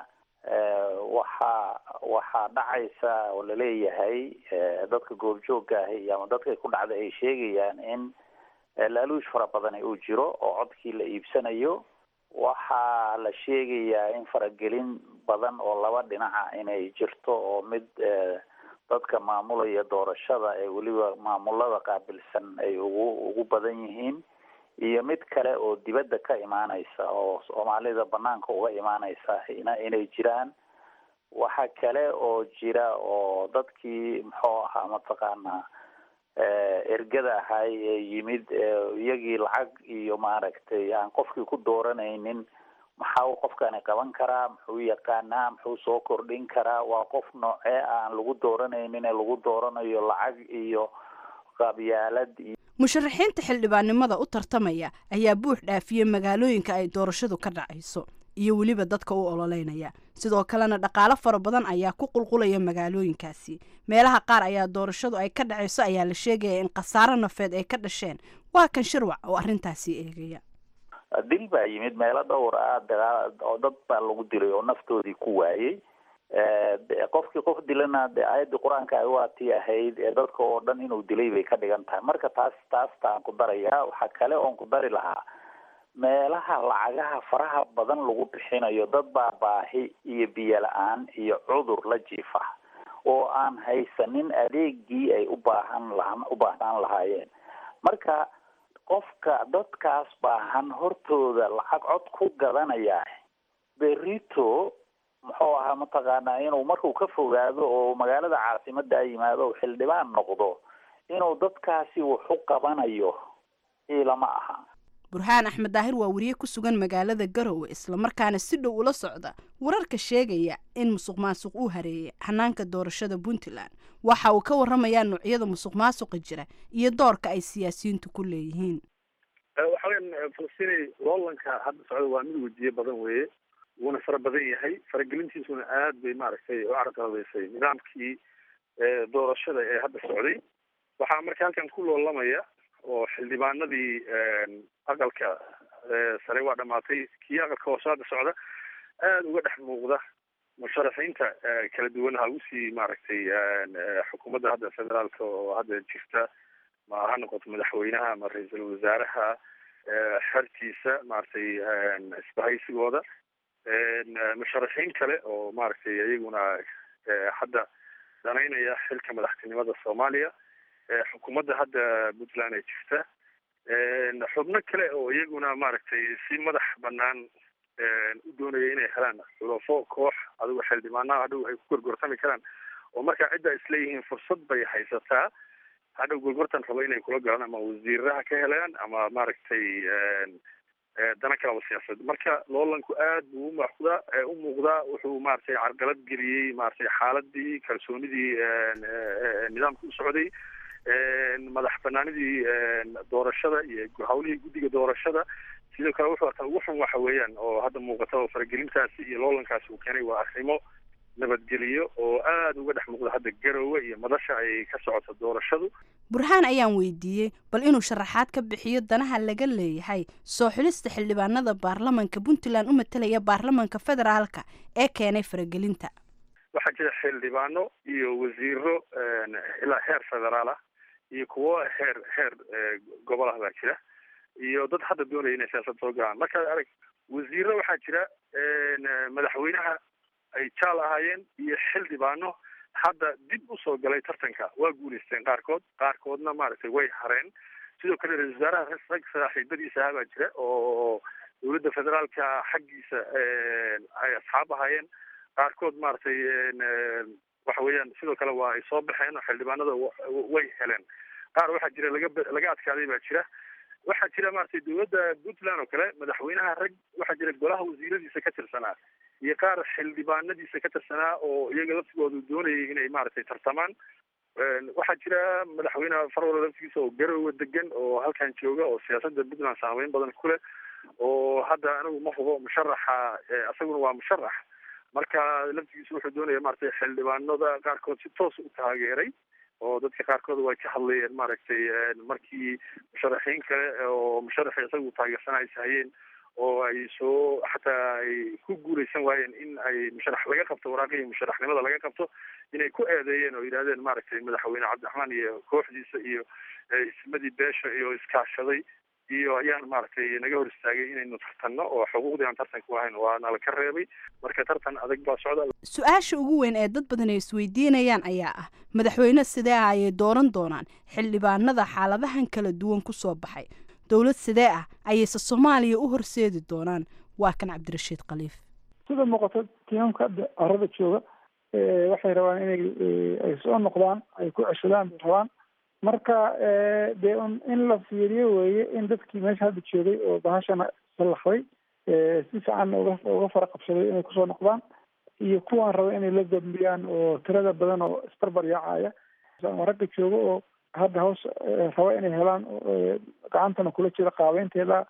waxaa waxaa dhacaysa oo laleeyahay dadka goobjooga ahi ama dadkay ku dhacda ay sheegayaan in laaluush fara badan uu jiro oo codkii la iibsanayo waxaa la sheegayaa in faragelin badan oo laba dhinaca inay jirto oo mid dadka maamulaya doorashada ee weliba maamulada qaabilsan ay ugu ugu badan yihiin iyo mid kale oo dibadda ka imaaneysa oo soomaalida banaanka uga imaaneysa ina inay jiraan waxa kale oo jira oo dadkii muxuu ahaa mataqaanaa ergada ahay ee yimid iyagii lacag iyo maaragtay aan qofkii ku dooranaynin maxaa uu qofkani qaban karaa muxuu yaqaanaa muxuu soo kordhin karaa waa qof noocee aan lagu dooranaynin ee lagu dooranayo lacag iyo qabyaalad iyo musharaxiinta xildhibaannimada u tartamaya ayaa buux dhaafiyey magaalooyinka ay doorashadu ka dhacayso iyo weliba dadka u ololeynaya sidoo kalena dhaqaalo fara badan ayaa ku qulqulaya magaalooyinkaasi meelaha qaar ayaa doorashadu ay ka dhacayso ayaa la sheegaya in khasaaro nafeed ay ka dhasheen waa kan shirwac oo arrintaasi eegaya dil baa yimid meelo dhowr ah dagaal oo dad baa lagu dilay oo naftoodii ku waayey qofkii qof dilana de aayaddii qur-aanka ay waatii ahayd ee dadka oo dhan inuu dilay bay ka dhigan tahay marka taas taasta aan ku darayaa waxaa kale oon ku dari lahaa meelaha lacagaha faraha badan lagu bixinayo dad baa baahi iyo biyo la-aan iyo cudur la jiifa oo aan haysanin adeegii ay u baahan laha u baahnaan lahaayeen marka qofka dadkaas baahan hortooda lacag cod ku gadanaya berito muxuu ahaa mataqaanaa inuu markuu ka fogaado oo magaalada caasimada yimaado o xildhibaan noqdo inuu dadkaasi wax u qabanayo ilama aha burhaan axmed daahir waa wariye ku sugan magaalada garowe islamarkaana si dhow ula socda wararka sheegaya in musuq maasuq uu hareeyay hanaanka doorashada puntland waxa uu ka waramayaa noocyada musuq maasuqa jira iyo doorka ay siyaasiyiintu ku leeyihiin waxa weyan falastinay loolanka hadda socda waa mid wejiye badan weeye wuuna fara badan yahay faragelintiisuna aad bay maaragtay u carqaladeysay nidaamkii doorashada ee hadda socday waxaa marka halkan ku loolamaya oo xildhibaanadii aqalka sare waa dhamaatay kii aqalka hoose hadda socda aada uga dhex muuqda musharaxiinta kala duwan ha usii maaragtay xukuumadda hadda federaalka oo hadda jirta ma ha noqoto madaxweynaha ama ra-iisul wasaaraha xertiisa maaragtay isbahaysigooda musharaxiin kale oo maaragtay iyaguna hadda danaynaya xilka madaxtinimada soomaaliya xukuumadda hadda puntland ay jirta xubno kale oo iyaguna maaragtay si madax banaan u doonaya inay helaan xulafo koox adigo xildhibaanaha hadhow ay ku gorgortami karaan oo markaa cidda isleeyihiin fursad bay haysataa hadhow gorgortan rabo inay kula galaan ama wasiiraha ka helaan ama maaragtay dana kalaba siyaasad marka loolanku aad buu umuuqdaa u muuqdaa wuxuu maaragtay carqalad geliyey maaragtay xaaladii kalsoonidii nidaamka u socday madax banaanidii doorashada iyo hawlihii guddiga doorashada sidoo kale wuxuu arkaa ugu xun waxa weeyaan oo hadda muuqata oo faragelintaasi iyo loolankaasi uu keenay waa arrimo nabadgeliyo oo aada uga dhex muuqda hadda garowe iyo madasha ay ka socoto doorashadu burhaan ayaan weydiiyey bal inuu sharaxaad ka bixiyo danaha laga leeyahay soo xulista xildhibaanada baarlamanka puntland u matalaya baarlamanka federaalka ee keenay faragelinta waxaa jira xildhibaano iyo wasiiro ilaa heer federaal ah iyo kuwo heer heer gobol ah baa jira iyo dad hadda doonaya inay siyaasad soo galaan markaad arag wasiiro waxaa jira madaxweynaha ay jaal ahaayeen iyo xildhibaano hadda dib usoo galay tartanka waa guulaysteen qaarkood qaarkoodna maaragtay way hareen sidoo kale ra-isul wasaaraha rag saaxiibadiisa ah baa jira oo dowladda federaalka xaggiisa ay asxaab ahaayeen qaarkood maaragtay waxa weeyaan sidoo kale waa ay soo baxeen oo xildhibaanada way heleen qaar waxaa jira laga laga adkaaday baa jira waxaa jira maaragtay dowladda puntland oo kale madaxweynaha rag waxaa jira golaha wasiiradiisa ka tirsanaa iyo qaar xildhibaanadiisa ka tirsanaa oo iyaga laftigoodu doonayay inay maaragtay tartamaan waxaa jira madaxweyneha farwala laftigiisa oo garowe degan oo halkan jooga oo siyaasadda puntland saameyn badan ku leh oo hadda anigu ma hubo musharaxa isaguna waa musharax marka laftigiisa wuxuu doonaya maaragtay xildhibaanada qaarkood si toos u taageeray oo dadka qaarkood way ka hadlayeen maaragtay markii musharaxiin kale oo musharaxi isagu taageersanay hayeen oo ay soo xataa ay ku guuleysan waayeen in ay musharax laga qabto waraaqihii musharaxnimada laga qabto inay ku eedeeyeen oo yidhahdeen maaragtay madaxweyne cabdiraxmaan iyo kooxdiisa iyo ismadii beesha iyo iskaashaday iyo ayaan maaragtay naga hor istaagay inaynu tartanno oo xuquuqdii aan tartanku ahayn waana la ka reebay marka tartan adag baa socda su-aasha ugu weyn ee dad badan ay isweydiinayaan ayaa ah madaxweyne sidee ah ayay dooran doonaan xildhibaanada xaaladahan kala duwan ku soo baxay dowlad sidee ah ayayse soomaaliya u horseedi doonaan waa kan cabdirashiid khaliif sida muuqato tiimamka hadda arada jooga waxay rabaan inay ay soo noqdaan ay ku ceshadaan bay rabaan marka dee un in la fiiriyo weeye in dadkii meesha hadda joogay oo bahashana sallaxday si fiican uga uga fara qabsaday inay kusoo noqdaan iyo kuwaan raba inay la dambiyaan oo tirada badan oo isbarbar yaacaya ama ragga jooga oo hadda hoos raba inay helaan gacantana kula jira qaabeynteeda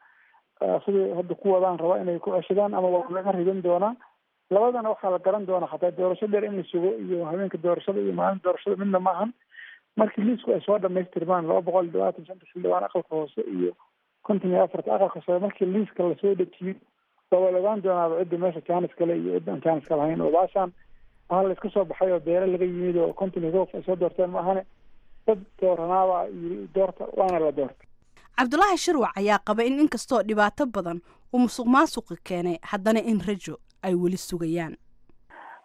sidai hadda ku wadaan raba inay ku ceshadaan ama waa laga ridan doonaa labadana waxaa la garan doonaa xataa doorasho dheer in la sugo iyo habeenka doorashada iyo maalinta doorashada midna maahan markii liisku ay soo dhamaystirmaan laba boqol iyo labaatan shanta xildhibaan aqalka hoose iyo konton iyo afarta aqalka sare markii liiska lasoo dejiyo waa wala ogaan doonaaba cidda meesha jaanis kale iyo cidda aan jaanis ka lahayn oo baashaan waxaa la iska soo baxay oo beere laga yimid oo konton iyo goof ay soo doorteen maahane dad dooranaaba yiri doorta waana la doortay cabdulaahi shirwac ayaa qaba in inkastoo dhibaato badan uu musuq maasuqi keenay haddana in rajo ay weli sugayaan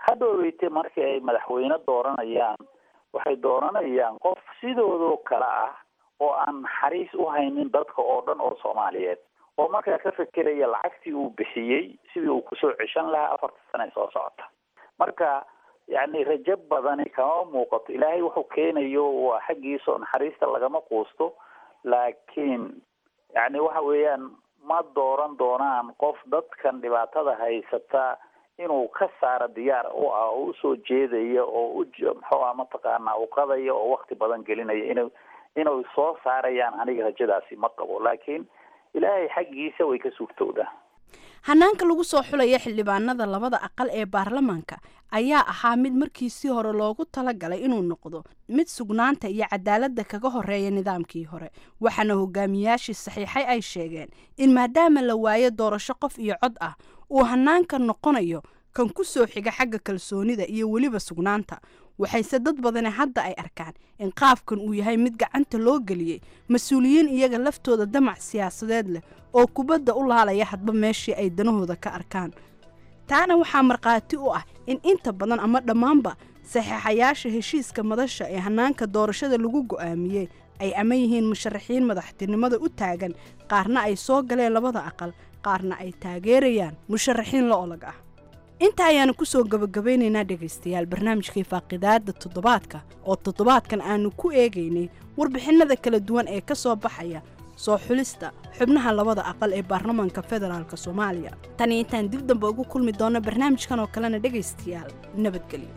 hadhoweyte markii ay madaxweyne dooranayaan waxay dooranayaan qof sidoodoo kale ah oo aan naxariis u haynin dadka oo dhan oo soomaaliyeed oo markaa ka fekeraya lacagtii uu bixiyey sidii uu kusoo ceshan lahaa afarta sane soo socota marka yacni rajo badani kama muuqato ilaahay wuxuu keenayo waa xaggiisao naxariista lagama quusto laakiin yacni waxa weeyaan ma dooran doonaan qof dadkan dhibaatada haysata inuu ka saaro diyaar u ah oo usoo jeedaya oo u muxuu ah mataqaanaa u qadaya oo wakti badan gelinaya inu inay soo saarayaan aniga rajadaasi ma qabo laakiin ilaahay xaggiisa way ka suurtowdaa hanaanka lagu soo xulaya xildhibaanada labada aqal ee baarlamaanka ayaa ahaa mid markiisii hore loogu talagalay inuu noqdo mid sugnaanta iyo cadaaladda kaga horeeya nidaamkii hore waxaana hogaamiyaashii saxiixay ay sheegeen in maadaama la waayo doorasho qof iyo cod ah uu hanaanka noqonayo kan ku soo xiga xagga kalsoonida iyo weliba sugnaanta waxayse dad badani hadda ay arkaan in qaabkan uu yahay mid gacanta loo geliyey mas-uuliyiin iyaga laftooda damac siyaasadeed leh oo kubadda u laalaya hadba meeshii ay danahooda ka arkaan taana waxaa markhaati u ah in inta badan ama dhammaanba saxiixayaasha heshiiska madasha ee hanaanka doorashada lagu go'aamiyey ay ama yihiin musharaxiin madaxtinimada u taagan qaarna ay soo galeen labada aqal qaarna ay taageerayaan musharaxiin la olag ah inta ayaanu kusoo gabagabaynaynaa dhegaystayaal barnaamijkii faaqidaada toddobaadka oo toddobaadkan aanu ku eegaynay warbixinada kala duwan ee ka soo baxaya soo xulista xubnaha labada aqal ee baarlamaanka federaalk soomaaliya tani intaan dib dambe ugu kulmi doonno barnaamijkan oo kalena dhegaystayaal nabadgelyo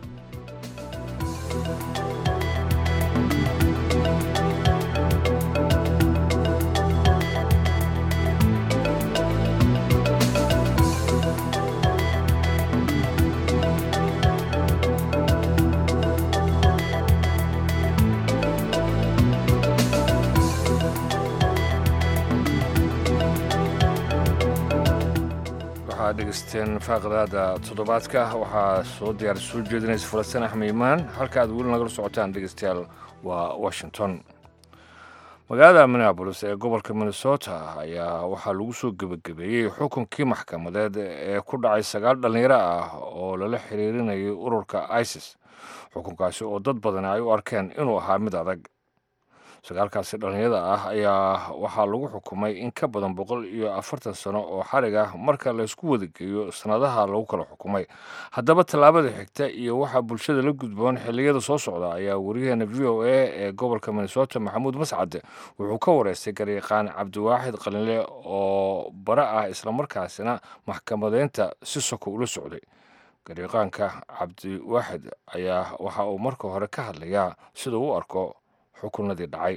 waxaad dhegeysteen faaqdaada toddobaadka waxaa soo diyaar soo jeedinaysa falastiin axmed imaan halka aad weli nagala socotaan dhegeystayaal waa washington magaalada minneabolis ee gobolka minnesota ayaa waxaa lagu soo gebagabeeyey xukunkii maxkamadeed ee ku dhacay sagaal dhallinyaro ah oo lala xiriirinayay ururka isis xukunkaasi oo dad badani ay u arkeen inuu ahaa mid adag sagaalkaasi dhallinyada ah ayaa waxaa lagu xukumay in ka badan boqol iyo afartan sano oo xarig ah marka laysku wadageeyo sanadaha lagu kala xukumay haddaba tallaabada xigta iyo waxaa bulshada la gudboon xilliyada soo socda ayaa wariyaheena v o a ee gobolka minnesota maxamuud mascade wuxuu ka wareystay garyaqaan cabdiwaaxid qalinle oo bare ah islamarkaasina maxkamadeynta si soko ula socday garyaqaanka cabdiwaaxid ayaa waxa uu marka hore ka hadlayaa sida u arko xukunadii dhacay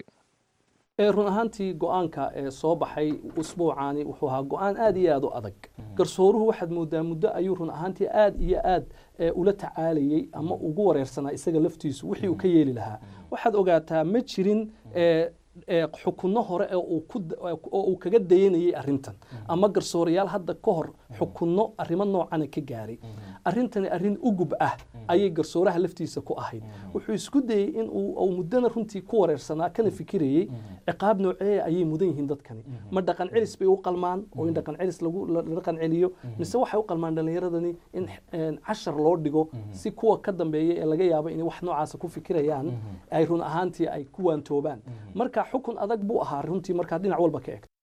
run ahaantii go-aanka ee soo baxay usbuucaani wuxuu ahaa go-aan aad iyo aad u adag garsooruhu waxaad moodaa muddo ayuu run ahaantii aad iyo aad ula tacaalayey ama ugu wareersanaa isaga laftiisu wixii uu ka yeeli lahaa waxaad ogaataa ma jirin xukunno hore oo uu kaga dayanayay arintan ama garsoorayaal hadda ka hor xukunno arrimo noocana ka gaaray arrintani arrin ugub ah ayay garsooraha laftiisa ku ahayd wuxuu isku dayey in uu muddana runtii ku wareersanaa kana fikirayey ciqaab nooceeya ayay mudan yihiin dadkani ma dhaqan celis bay u qalmaan oo in dhaqan celis la dhaqan celiyo mise waxay u qalmaan dhallinyaradani in cashar loo dhigo si kuwa ka dambeeya ee laga yaabo inay wax noocaasa ku fikirayaan ay run ahaantii ay ku waantoobaan marka xukun adag buu ahaa runtii markaa dhinac walba ka egto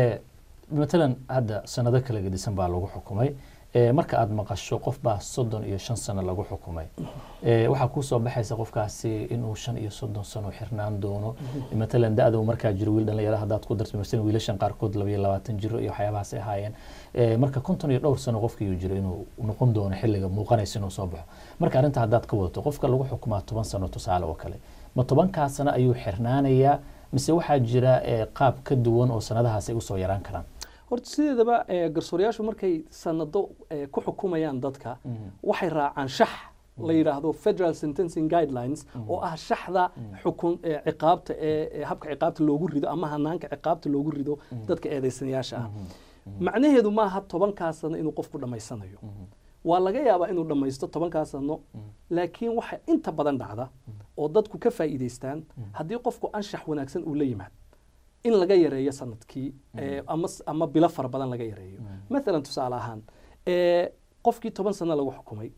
matalan hadda sanado kala gedisan baa lagu xukumay marka aad maqasho qof baa soddon iyo shan sano lagu xukumay waxaa kusoo baxaysa qofkaasi inuu shan iyo soddon sano xirnaan doono matalan da-da uu markaa jiro wiil dhalinyaro haddaad ku darto masalan wiilashan qaarkood labayo labaatan jiro iyo waxyaabahaas ay ahaayeen marka konton iyo dhowr sano qofkii jiro inuu noqon doono xilliga muuqanaysa inuu soo baxo marka arrinta haddaad ka wadato qofka lagu xukumaa toban sano tusaale oo kale ma tobankaa sano ayuu xirnaanayaa mise waxaa jira qaab ka duwan oo sanadahaas ay usoo yaraan karaan horta sideedaba garsoorayaashu markay sanado ku xukumayaan dadka waxay raacaan shax la yidhaahdo federal sentencing guidelines oo ah shaxda xukun ciqaabta ee habka ciqaabta loogu rido ama hanaanka ciqaabta loogu rido dadka eedeysanayaasha ah macnaheedu maaha tobankaa sano inuu qofku dhammaysanayo waa laga yaabaa inuu dhammaysto tobankaa sano laakiin waxa inta badan dhacda oo dadku ka faa'iidaystaan haddii qofku anshax wanaagsan uu la yimaad in laga yareeyo sanadkii ama ama bilo fara badan laga yareeyo maalan tusaale ahaan qofkii toban sano lagu xukumay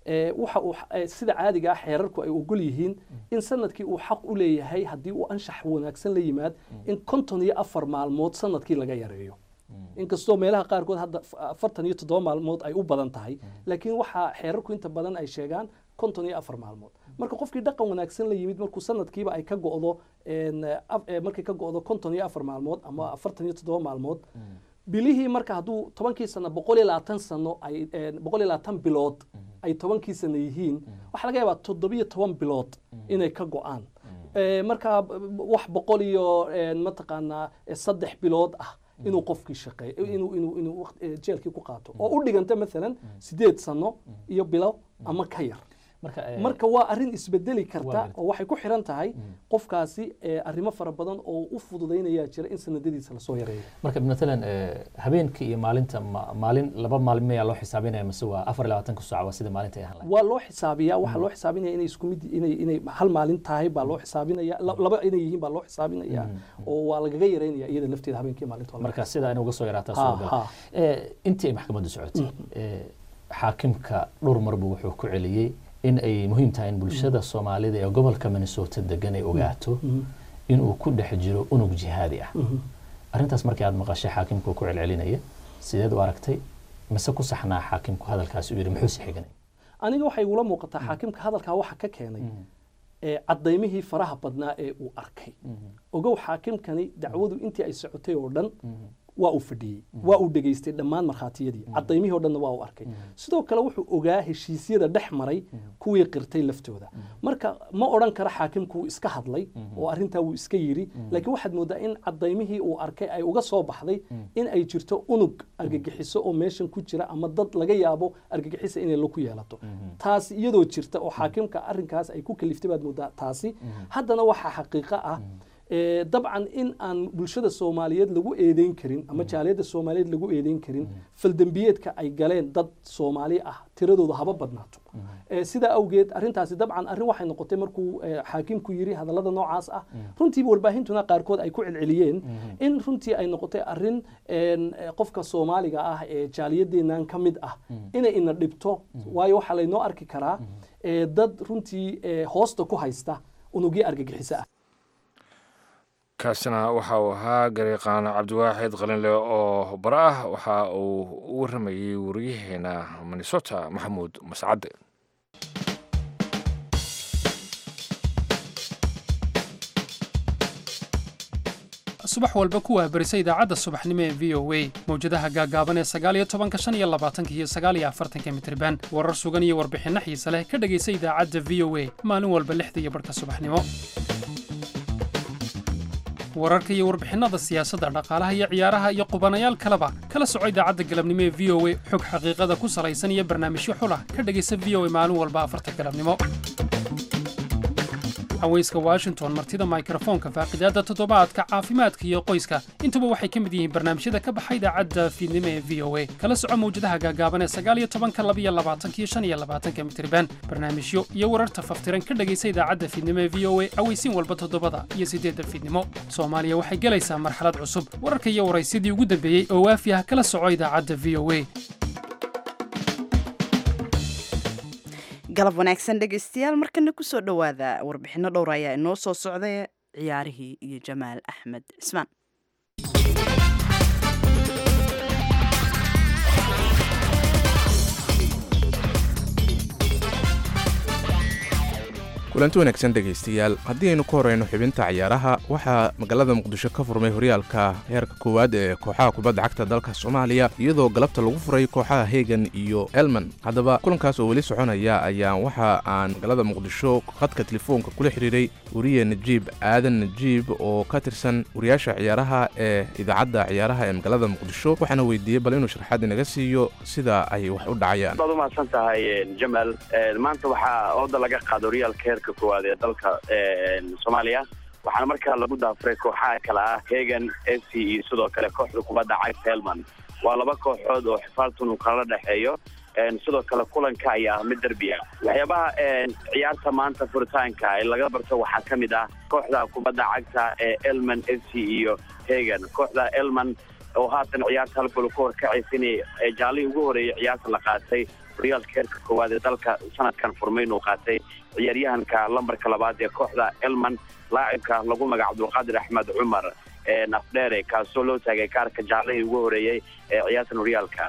ee, waxa uu eh, sida caadiga ah xeerarku ay ogol yihiin in sanadkii uu xaq u leeyahay haddii uu anshax wanaagsan la yimaad in konton iyo afar maalmood sanadkii laga yareeyo inkastoo meelaha qaarkood hadda f- afartan iyo toddoba maalmood ay u badan tahay laakiin waxaa xeerarku inta badan ay sheegaan konton iyo afar maalmood marka qofkii dhaqan wanaagsan la yimid markuu sanadkiiba ay ka go'do een, af- eh, markay ka go'do konton iyo afar maalmood ama afartan iyo toddoba maalmood bilihii marka hadduu tobankii sano boqol iyo labaatan sano ay een, boqol iyo labaatan bilood ay tobankii sano yihiin waxaa laga yaabaa toddobiyo toban bilood inay ka go'aan Eh, marka b- b- wax boqol iyo een, mataqaanaa eh, saddex bilood ah inuu qofkii shaqeeyo inuu inuu inuu waqt- eh, jeelkii ku qaato oo u dhiganta maalan sideed sano iyo bilo ama ka yar marka eh, marka waa arrin isbedeli karta Waa gartay. oo waxay ku xiran tahay qofkaasi eh, arrimo fara badan oo u fududaynaya jira in sanadadiisa lasoo yareeyo marka matalan eh, habeenkii iyo maalinta ma- maalin laba maalin mayaa loo xisaabinaya mise waa afar iyo labaatanka saac waa sida maalinta ay ahaan lahayd waa loo xisaabiyaa waxaa loo xisaabinaya inay isku mid inay inay hal maalin tahay baa loo xisaabinaya la- laba inay yihiin baa loo xisaabinaya oo waa lagaga yareynaya iyada lafteeda habeenkii maalinta waa laga marka sida inay uga soo yaraataa Ha, suuragal ha. Eh, intii ay maxkamaddu socotay eh, xaakimka dhowr marbu wuxuu ku celiyey in ay muhiim tahay in bulshada soomaalida ee gobolka minnesota degan ay ogaato inuu ku dhex jiro unug jihaadi ah arrintaas markii aad maqashay xaakimka uu ku celcelinaya sideed u aragtay mise ku saxnaa xaakimku hadalkaasi uu yidhi muxuu si xiganay aniga waxay igula muuqataa xaakimka hadalkaa waxa ka keenay ee cadaymihii faraha badnaa ee uu arkay ogow xaakimkani dacwadu intii ay socotay oo dhan waa uu fadhiyey waa uu dhegaystay dhammaan markhaatiyadii cadaymihii oo dhanna waa uu arkay sidoo kale wuxuu ogaa heshiisyada dhex maray kuwii qirtay laftooda marka ma odhan karo xaakimku wuu iska hadlay oo arrintaa wuu iska yidhi laakiin waxaad moodaa in cadaymihii uu arkay ay uga soo baxday in ay jirto unug argagixiso oo meeshan ku jira ama dad laga yaabo argagixisa inay laku yeelato taasi iyadoo jirta oo xaakimka arrinkaas ay ku kaliftay baad moodaa taasi haddana waxaa xaqiiqo ah ee, dabcan in aan bulshada soomaaliyeed lagu eedeyn karin ama jaaliyadda soomaaliyeed lagu eedeyn karin faldembiyeedka ay galeen dad soomaali ah tiradooda haba badnaato Ee, sidaa awgeed arrintaasi dabcan arrin waxay noqotay markuu ee, xaakimku yiri hadallada noocaas ah runtiiba warbaahintuna qaarkood ay ku celceliyeen in runtii ay noqotay arrin een, ee, qofka soomaaliga ah ee jaaliyadeennan ka mid ah inay ina dhibto waayo waxaa laynoo arki karaa ee, dad runtii ee, hoosta ku haysta unugyo argagixisa ah kaasina waxa uu ahaa gariiqaan cabdiwaaxid qalinle oo bara ah waxa uu u waramayey wariyaheena minnesota maxamuud mascadde subax walba ku waahbarisa idaacadda subaxnimo ee v o a mawjadaha gaagaaban ee sagaaliyo tobanka shan iyo labaatanka iyo sagaaliyo afartanka mitriban warar sugan iyo warbixinno xiise leh ka dhegaysa idaacadda v o a maalin walba lixda iyo barhka subaxnimo wararka iyo warbixinnada siyaasadda dhaqaalaha iyo ciyaaraha iyo qubanayaal kaleba kala soco idaacadda galabnimo ee v o a xog xaqiiqada ku salaysan iyo barnaamijyo xulah ka dhegaysa v o a maalin walba afarta galabnimo haweyska washington martida mikrofoonka faaqidaadda toddobaadka caafimaadka iyo qoyska intuba waxay ka mid yihiin barnaamijyada ka baxa idaacadda fiidnimo ee v o a kala soco mawjadaha gaagaaban ee sagaaliyo tobanka labiyo labaatanka iyo shan iyo labaatanka mitriban barnaamijyo iyo wararta faftiran ka dhegaysa idaacadda fiidnimo ee v o a aweysiin walba toddobada iyo siddeedda fiidnimo soomaaliya waxay gelaysaa marxalad cusub wararka iyo waraysyadii ugu dambeeyey oo waafi ah kala soco idaacadda v o a galab wanaagsan dhegaystayaal markana kusoo dhowaada warbixinno dhowr ayaa inoo soo socday ciyaarihii iyo jamaal axmed cismaan kulanti wanaagsan dhegaystayaal haddii aynu ku horeyno xubinta ciyaaraha waxaa magaalada muqdisho ka furmay horyaalka heerka koowaad ee kooxaha kubadda cagta dalka soomaaliya iyadoo galabta lagu furay kooxaha hegan iyo elman haddaba kulankaas oo weli soconaya ayaa waxa aan magaalada muqdisho khadka telefoonka kula xidhiiray wariye najiib aadan najiib oo ka tirsan wariyaasha ciyaaraha ee idaacadda ciyaaraha ee magaalada muqdisho waxaana weydiiyey bal inuu sharxaad inaga siiyo sida ay wax u dhacayaan baad umahadsan tahay jamal maanta waxaa ooda laga qaada horyaalka heerka koowaad ee dalka soomaaliya waxaana markaa lagu daafuray kooxaha kale ah hegan f c iyo sidoo kale kooxda kubadda cagta helman waa laba kooxood oo xifaaltun uu kala dhexeeyo sidoo kale kulanka ayaa ah mid derbi ah waxyaabaha ciyaarta maanta furitaanka ee laga barto waxaa ka mid ah kooxda kubadda cagta ee elman f c iyo hegan kooxda elman oo haatan ciyaarta hal gol ku horkacaysa inay jaalihii ugu horeeyay ciyaarta la qaatay horyaalka heerka koowaad ee dalka sanadkan furmay inuu qaatay ciyaaryahanka lambarka labaad ee kooxda elman laacibka lagu magaca cabdulqaadir axmed cumar nafdheere kaasoo loo taagay kaarka jaallihii ugu horeeyey ee ciyaartan horyaalka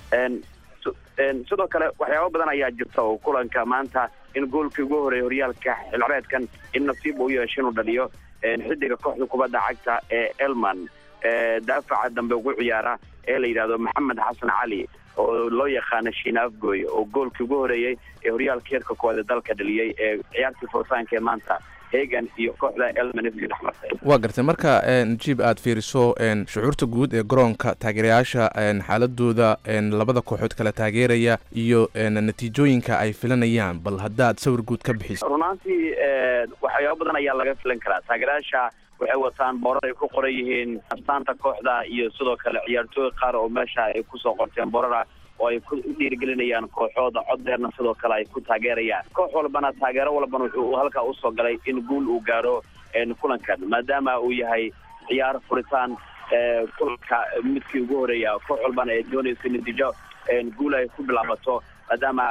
sidoo kale waxyaaba badan ayaa jirta oo kulanka maanta in goolkii ugu horeeyay horyaalka xilcreedkan in nasiib uu yeesho inuu dhaliyo xidiga kooxda kubadda cagta ee elman daafaca dambe ugu ciyaara ee la yidhahdo maxamed xasan cali oo loo yaqaana shiina afgoy oo goolkii ugu horeeyey ee horyaalka heerka koowaad ee dalka dhaliyey ee ciyaartii furitaanka ee maanta hegan iyo kooxda elman f dhex martay waa gartay marka najiib aad fiiriso shucuurta guud ee garoonka taageerayaasha xaaladooda labada kooxood kala taageeraya iyo natiijooyinka ay filanayaan bal haddaad sawir guud ka bixiso runaantii waxyaaba badan ayaa laga filan karaa taageerayaasha waxay wataan boorar ay ku qoran yihiin astaanta kooxda iyo sidoo kale ciyaartooy qaar oo meesha ay kusoo qorteen boorara oo ay ku dhiirigelinayaan kooxooda coddeerna sidoo kale ay ku taageerayaan koox walbana taageero walbana wuxuu halkaa usoo galay in guul uu gaaro kulankan maadaama uu yahay ciyaar furitaan kulanka midkii ugu horeeya koox walbana ay doonayso natiijo guul ay ku bilaabato maadaama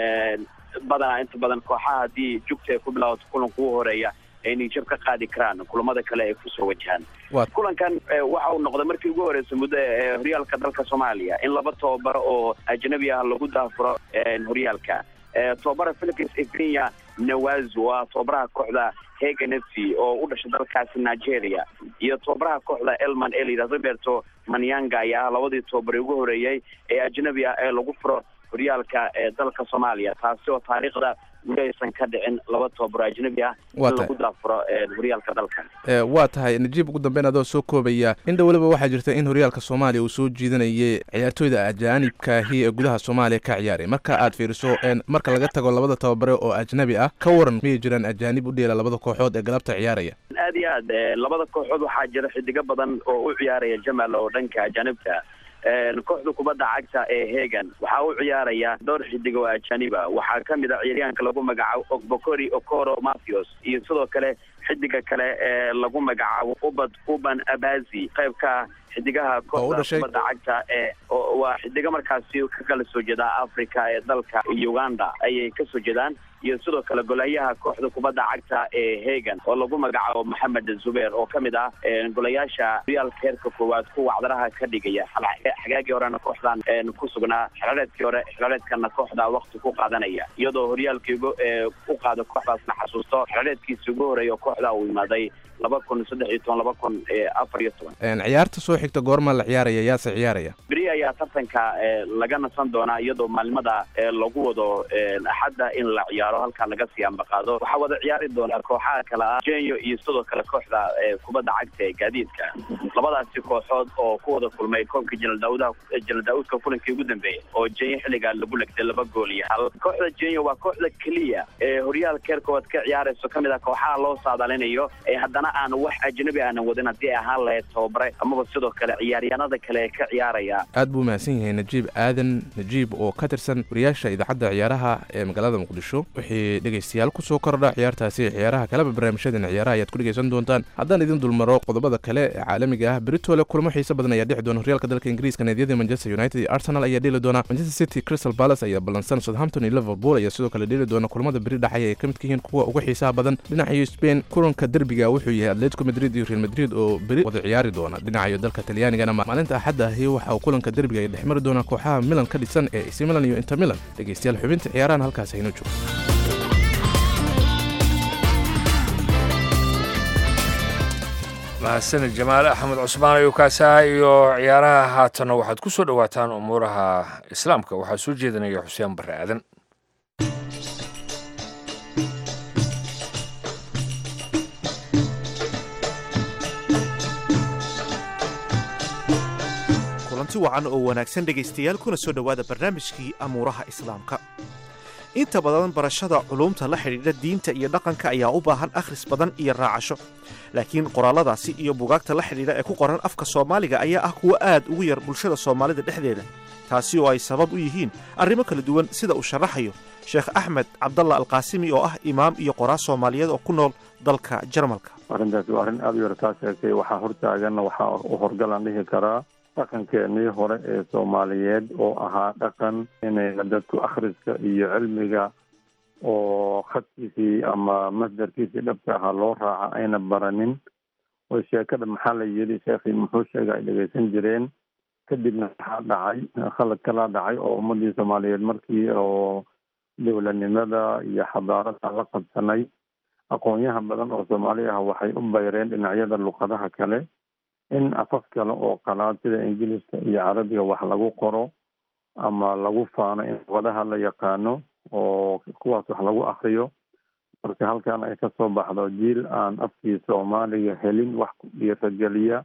badanaa inta badan kooxaha haddii jugta ay ku bilaabato kulanka ugu horeeya ay nijab ka qaadi karaan kulamada kale ay kusoo wajahaan kulankan waxa uu noqday markii ugu horreysay muddo ee horyaalka dalka soomaaliya in laba tababaro oo ajnabi ah lagu daafuro horyaalka tababara philips ekenya nawaz waa tababaraha kooxda hegan f c oo u dhashay dalkaasi nigeria iyo tababaraha kooxda elman ee layidhahdo roberto manyanga ayaa ah labadii tababare ugu horeeyey ee ajnabi ah ee lagu furo horyaalka ee dalka soomaaliya taasi oo taariikhda weli aysan ka dhicin laba tababaro ajnabi ah in lagu daafuro horyaalka dalkan waa tahay najiib ugu dambeyn adoo soo koobaya indha weliba waxaa jirta in horyaalka soomaaliya uu soo jiidanayay ciyaartooyda ajaanibkaahi ee gudaha soomaaliya ka ciyaaray marka aad fiiriso marka laga tago labada tababare oo ajnabi ah ka waran miyay jiraan ajaanib u dheela labada kooxood ee galabta ciyaaraya aad iyo aad labada kooxood waxaa jira xidigo badan oo u ciyaaraya jamal oo dhanka ajaanibta kooxda kubadda cagta ee hegan waxaa u ciyaaraya dhowr xidig oo ajaniba waxaa ka mid a ciyaaryahanka lagu magacaabo ogbokori okoro matthews iyo sidoo kale xidiga kale ee lagu magacaabo ubad uban abazi qaybka xidigaha kooxda kubadda cagta ee waa xidiga markaasi ka kala soo jeeda africa ee dalka uganda ayay kasoo jeedaan iyo sidoo kale golayaha kooxda kubadda cagta ee hegan oo lagu magacaabo maxamed zubeer oo kamid ah golayaasha horyaalka heerka koowaad kuwa cdaraha ka dhigaya xagaagii horena kooxdan ku sugnaa xilaareedkii hore xilaareedkana kooxda wakti ku qaadanaya iyadoo horyaalkii u qaado kooxdaasna xasuusto xilaareedkiisi ugu horeeya kooxda uu imaaday laba kun saddex iyo toban laba kun afar iyo toban ciyaarta soo xigta goorma la ciyaaraya yaase ciyaaraya beri ayaa tartanka laga nasan doonaa iyadoo maalimada lagu wado axadda in la ciyaaro halkaa laga sii ambaqaado waxaa wada ciyaari doonaa kooxaha kale ah jenyo iyo sidoo kale kooxda kubadda cagta ee gaadiidka labadaasi kooxood oo ku wada kulmay koobka jenal daaudaha jenal daauudka kulankii ugu dambeeyey oo jenyo xilligaa lagu legday laba gool iyo hal kooxda jenyo waa kooxda keliya ee horyaalka heerkoowaad ka ciyaarayso kamid ah kooxaha loo saadaalinayo ee haddana aan wax ajnabi aanan wadin haddii ay ahaan lahayd tababare amaba sidoo kale ciyaaryahanada kale ee ka ciyaaraya aad buu mahadsan yahay najiib aadan najiib oo ka tirsan wariyaasha idaacadda ciyaaraha ee magaalada muqdisho wixii dhegaystayaal kusoo kordha ciyaartaasi ciyaaraha kaleba barnaamijyadan ciyaaraha ayaad ku dhegaysan doontaan haddaan idin dulmaro qodobada kale ee caalamiga ah beritole kulamo xiise badan ayaa dhexi doona horyaalka dalka ingiriiska naadiyada manchester united iyo arsenal ayaa dheli doona manchester city crystal palace ayaa ballansan southampton iyo liverpool ayaa sidoo kale dheli doona kulamada beri dhaxaya ay ka midka yihiin kuwa uga xiisaha badan dhinacayo spain kulanka derbiga wuxuu yahay atletico madrid iyo real madrid oo beri wada ciyaari doona dhinacayo dalka talyaanigana maalinta axadda ahi waxa uu kulanka derbiga ay dhex mari doonaa kooxaha milan ka dhisan ee ac milan iyo inter milan dhegaystayaal xubinta ciyaarahan halkaas hayno joogo mahadsanid jamaal axmed cusmaan ayuu kaasaha iyo ciyaaraha haatanna waxaad ku soo dhowaataan umuuraha islaamka waxaa soo jeedinaya xuseen barre aadan kulanti wacan oo wanaagsan dhegaystayaal kuna soo dhowaada barnaamijkii amuuraha islaamka inta badan barashada culumta la xidhiidha diinta iyo dhaqanka ayaa u baahan akhris badan iyo raacasho laakiin qoraalladaasi iyo bugaagta la xidhiidha ee ku qoran afka soomaaliga ayaa ah kuwo aad ugu yar bulshada soomaalida dhexdeeda taasi oo ay sabab u yihiin arrimo kala duwan sida uu sharaxayo sheekh axmed cabdalla alqaasimi oo ah imaam iyo qoraa soomaaliyeed oo ku nool dalka jarmalka arrintaasi waa arrin aada u yar taa sheegtay waxaa hortaaganna waxaa u horgalaan dhihi karaa dhaqankeenii hore ee soomaaliyeed oo ahaa dhaqan inayna dadku akhriska iyo cilmiga oo khadkiisii ama masdarkiisii dhabka ahaa loo raaca ayna baranin oo sheekada maxaa la yidhi sheekhii muxuu sheega ay dhegeysan jireen kadibna waxaa dhacay khalad kalaa dhacay oo ummadii soomaaliyeed markii oo dowladnimada iyo xadaarada la qabsanay aqoonyaha badan oo soomaali ah waxay u bayreen dhinacyada luqadaha kale in afaf kale oo qalaad sida ingiliiska iyo carabiga wax lagu qoro ama lagu faano in luqadaha la yaqaano oo kuwaas wax lagu akriyo marka halkan ay kasoo baxdo jiil aan afkii soomaaliga helin wax ku dhiirageliya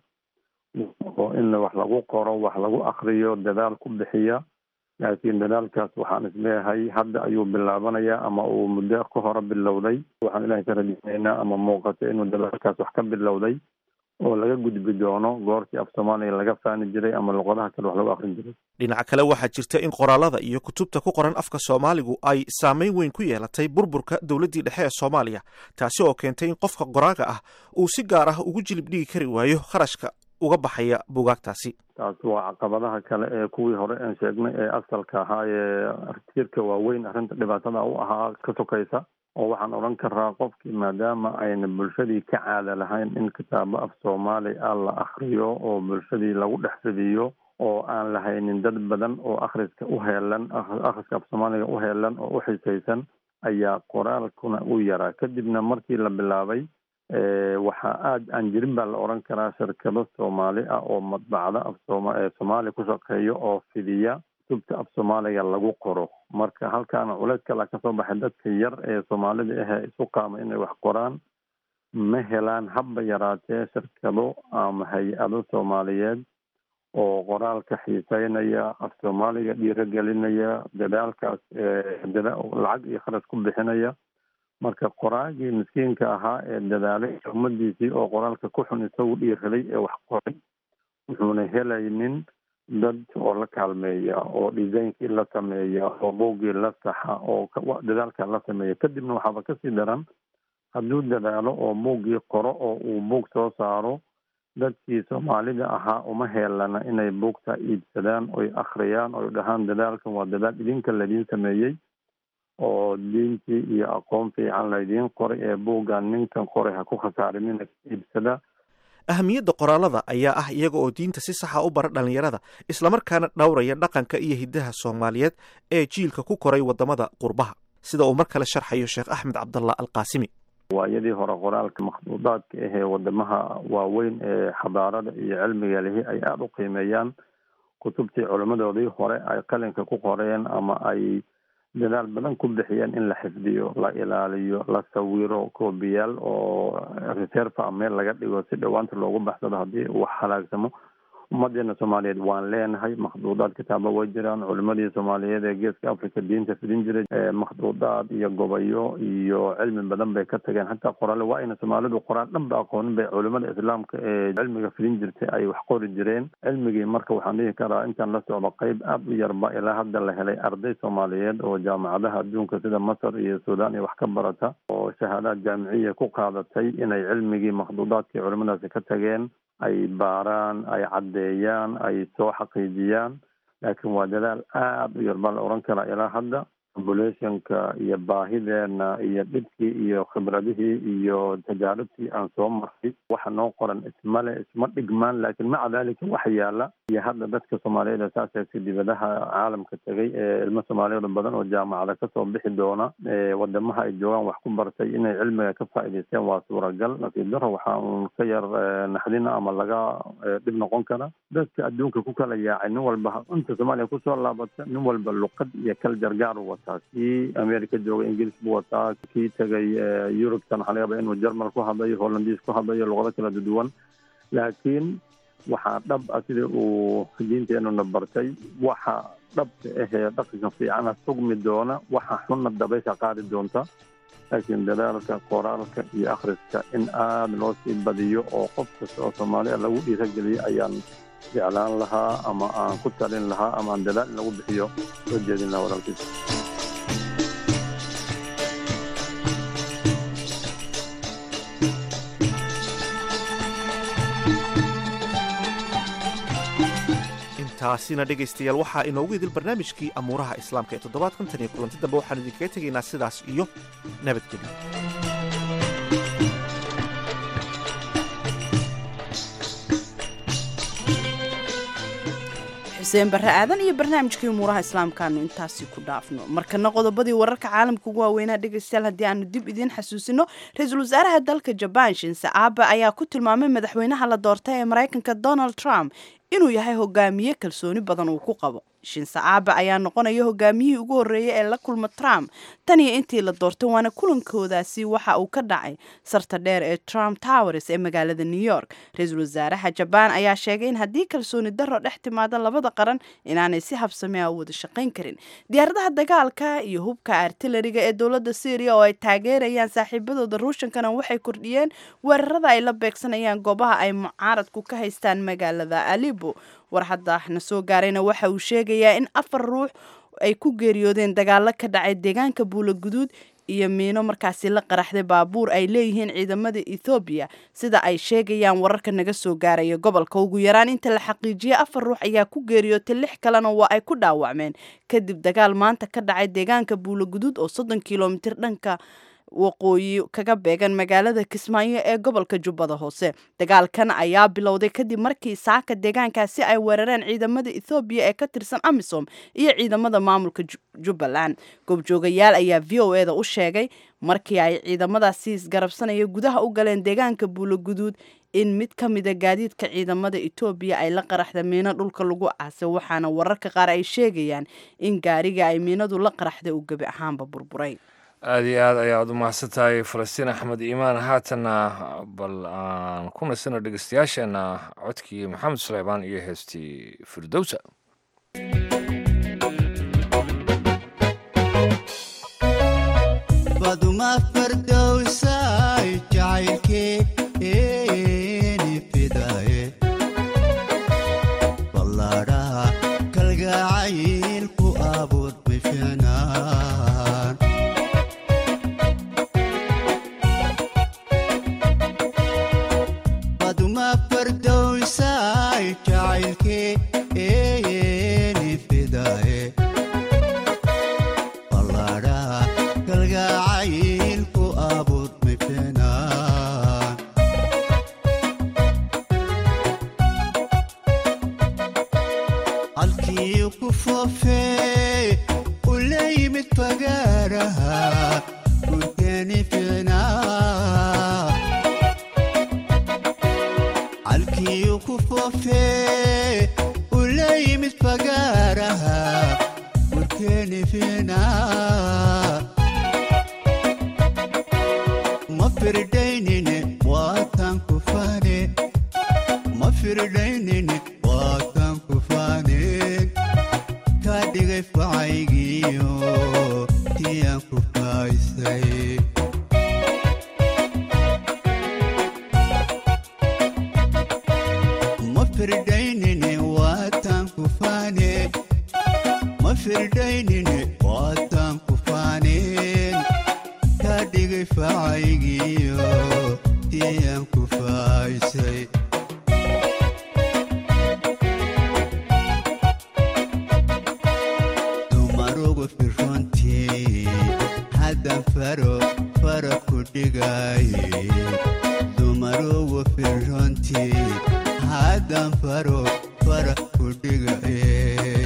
oo in wax lagu qoro wax lagu akriyo dadaal ku bixiya laakiin dadaalkaas waxaan isleeyahay hadda ayuu bilaabanayaa ama uu muddo ka hore bilowday waxaan ilahay ka rajeynaynaa ama muuqato inuu dadaalkaas wax ka bilowday oo laga gudbi doono goortii af soomaaliga laga faani jiray ama luqadaha kale wax lagu akrin jiray dhinaca kale waxaa jirta in qoraalada iyo kutubta ku qoran afka soomaaligu ay saameyn weyn ku yeelatay burburka dowladdii dhexe ee soomaaliya taasi oo keentay in qofka qoraaga ah uu si gaar ah ugu jilib dhigi kari waayo kharashka uga baxaya buugaagtaasi taas waa caqabadaha kale ee kuwii hore aan sheegnay ee asalka ahaa ee tiirka waaweyn arrinta dhibaatada u ahaa ka sokaysa oo waxaan odhan karaa qofkii maadaama ayna bulshadii ka caada lahayn in kitaabo af soomaali ah la akriyo oo bulshadii lagu dhex fidiyo oo aan lahaynin dad badan oo akhriska u heelan akhriska af soomaaliga u heelan oo u xisaysan ayaa qoraalkuna u yaraa kadibna markii la bilaabay waxaa aada aan jirin baa la odhan karaa shirkado soomaali ah oo madbacda af sooma soomaaliya ku shaqeeyo oo fidiya kutubta af soomaaliga lagu qoro marka halkaana culeys kala kasoo baxay dadka yar ee soomaalida ahee isu qaama inay wax qoraan ma helaan habba yaraatee shirkado ama hay-ado soomaaliyeed oo qoraalka xiiseynaya af soomaaliga dhiirogelinaya dadaalkaas lacag iyo kharash ku bixinaya marka qoraagii miskiinka ahaa ee dadaalay ummadiisii oo qoraalka ku xun isagu dhiiraday ee wax qoray wuxuuna helaynin dad oo la kaalmeeya oo designkii la sameeya oo buuggii la saxa oo dadaalka la sameeya kadibna waxaaba kasii daran hadduu dadaalo oo buuggii qoro oo uu buug soo saaro dadkii soomaalida ahaa uma heelana inay buugta iibsadaan oy akhriyaan oy dhahaan dadaalkan waa dadaal idinka ladiin sameeyey oo diintii iyo aqoon fiican laydiin qoray ee buuggan ninkan qoray ha ku khasaarinina iibsada ahamiyadda qoraalada ayaa ah iyaga oo diinta si saxa u bara dhallinyarada islamarkaana dhowraya dhaqanka iyo hiddaha soomaaliyeed ee jiilka ku koray waddamada qurbaha sida uu mar kale sharxayo sheekh axmed cabdallah alqaasimi waayadii hore qoraalka makhduudaadka ahee wadamaha waaweyn ee xadaarada iyo cilmiga lihi ay aada u qiimeeyaan kutubtii culimmadoodii hore ay qalinka ku qoreen ama ay dadaal badan ku bixiyeen in la xifdiyo la ilaaliyo la sawiro koobiyaal oo reserve a meel laga dhigo si dhowaanta loogu baxsado haddii uu halaagsamo ummadeena soomaaliyeed waan leenahay makhduudaad kitaaba way jiraan culimadii soomaaliyeed ee geeska africa diinta fidin jiray makhduudaad iyo gobayo iyo cilmi badan bay ka tageen xataa qoraale waa ayna soomaalidu qoraal dhan ba aqoonin bay culimada islaamka ee cilmiga fidin jirtay ay wax qori jireen cilmigii marka waxaan dhihi karaa intaan la socdo qeyb aada u yarba ilaa hadda la helay arday soomaaliyeed oo jaamacadaha adduunka sida masar iyo suudaan iyo wax ka barata oo shahaadaad jaamiciya ku qaadatay inay cilmigii makhduudaadkii culimadaasi ka tageen ay baaraan ay caddeeyaan ay soo xaqiijiyaan laakiin waa dadaal aada u yar baa la odhan karaa ilaa hadda populationka iyo baahideena iyo dhibkii iyo khibradihii iyo tajaaribtii aan soo marray waxa noo qoran ismale isma dhigmaan laakiin maca dalika waxa yaala iyo hadda dadka soomaaliyeed ee saaseegtay dibadaha caalamka tegay ee ilmo soomaaliyeed badan oo jaamacada kasoo bixi doona wadamaha ay joogaan wax ku bartay inay cilmiga ka faa'iidaysteen waa suuragal nasiib daro waxaa uun ka yar naxdina ama laga dhib noqon kara dadka adduunka ku kala yaacay nin walba inta soomaaliya kusoo laabata nin walba luqad iyo kal jargaar u wataa kii america jooga ingiliis buu wataa kii tegay yurubtan waxaa laga yaba inuu jermal ku hadlayo hollandiis ku hadlayo luqado kala duwan laakiin waxaa dhab ah sida uu diinteenuna bartay waxa dhabka ahee dhaqanka fiicana sugmi doona waxa xunna dabaysha qaadi doonta laakiin dadaalka qoraalka iyo akhriska in aada loo sii badiyo oo qof kasta oo soomaaliya lagu dhiirageliyo ayaan jeclaan lahaa ama aan ku talin lahaa ama aan dadaal in lagu bixiyo soo jeedin lahaa walaalkiis intaasina dhegaystayaal waxaa inoogu idil barnaamijkii amuuraha islaamka ee toddobaadkan tan iyo kulanti dambe waxaanu idinkaga tegaynaa sidaas iyo nabadgelyo xuseen barre aadan iyo barnaamijkii umuuraha islaamkaanu intaasi ku dhaafno markana qodobadii wararka caalamka ugu waaweynaa dhegaystayaal haddii aanu dib idiin xasuusino ra-iisul wasaaraha dalka jabaan shinse aabe ayaa ku tilmaamay madaxweynaha la doortay ee maraykanka donald trump inuu yahay hogaamiye kalsooni badan uu ku qabo shinse aabe ayaa noqonaya hogaamiyihii ugu horreeyay ee la kulma trump tan iyo intii la doortay waana kulankoodaasi waxa uu ka dhacay sarta dheer ee trump towers ee magaalada new york ra-iisul wasaaraha jabaan ayaa sheegay in haddii kalsooni darro dhex timaada labada qaran inaanay si habsame a u wada shaqayn karin diyaaradaha dagaalka iyo hubka artilariga ee dowladda syriya oo ay taageerayaan saaxiibadooda ruushankana waxay kordhiyeen weerarada ay la beegsanayaan goobaha ay mucaaradku ka haystaan magaalada alibo war hadda na soo gaarayna waxa uu sheegayaa in afar ruux ay ku geeriyoodeen dagaalo ka dhacay deegaanka buula guduud iyo miino markaasi la qaraxday baabuur ay leeyihiin ciidamada ethoobiya sida ay sheegayaan wararka naga soo gaaraya gobolka ugu yaraan inta la xaqiijiyay afar ruux ayaa ku geeriyootay lix kalena waa ay ku dhaawacmeen kadib dagaal maanta ka dhacay deegaanka buula guduud oo soddon kilomitir dhanka waqooyi kaga beegan magaalada kismaayo ee gobolka jubbada hoose dagaalkan ayaa bilowday kadib markii saaka deegaankaasi ay weerareen ciidamada ethoobiya ee ka tirsan amisom iyo ciidamada maamulka jubbaland goobjoogayaal ayaa v o eda u sheegay markii ay ciidamadaasi isgarabsanaya gudaha u galeen deegaanka buuloguduud in mid ka mida gaadiidka ciidamada etoobiya ay la qaraxda miino dhulka lagu aasay waxaana wararka qaar ay sheegayaan in gaariga ay miinadu la qaraxday uu gebi ahaanba burburay aada iyo aad ayaad u mahadsan tahay falastiin axmed iimaan haatanna bal aan ku nasino dhegeystayaasheenna codkii maxamed suleymaan iyo heestii firdowsa baduma fardowsay jacaylkeeni fidaye ballaadhaha kalgacayl ku abuur bifinaan baduma fardowsay jacaylkeeni fidaye ballaadhaha kalgacayl ku abuur bifinaan halkii ku foofee u la yimid fagaaraha gurkeeni fiicnaa halkii ku foofee u la yimid fagaaraha gurkeeni fiicnaa ma firdaynine waatan ku faane ma firdaynine waatan ku faane kaa dhigay facaygiyo tiyaan ku faaysay ma firdaynine waatan ku faane ma firdaynine waatan ku faaneen kaa dhigay facaygiyo tiyaan ku faaysay dumarugu firrontii haddan faro fara ku dhigaye dumarugu firrontii haddan faro fara ku dhigaye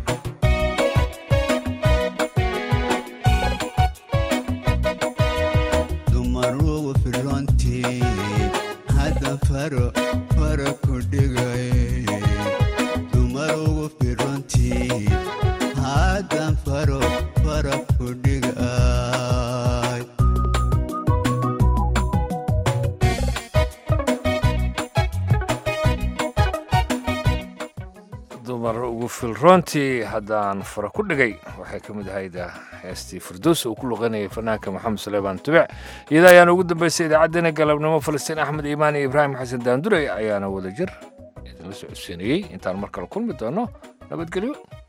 dumarugu firrontii haddan faro fara ku dhigaye dumarugu firrontii haddan faro fara ku dhigay dumar ugu filroontii haddaan fara ku dhigay waxay ka mid ahayd heestii firdows uu ku luqanayay fanaanka maxamed suleymaan tubic iyada ayaana ugu dambeysay idaacaddeenna galabnimo falastiin axmed iimaan iyo ibraahim xasan daandurey ayaana wada jir idinla socodsiinayey intaan mar kale kulmi doono nabadgelyo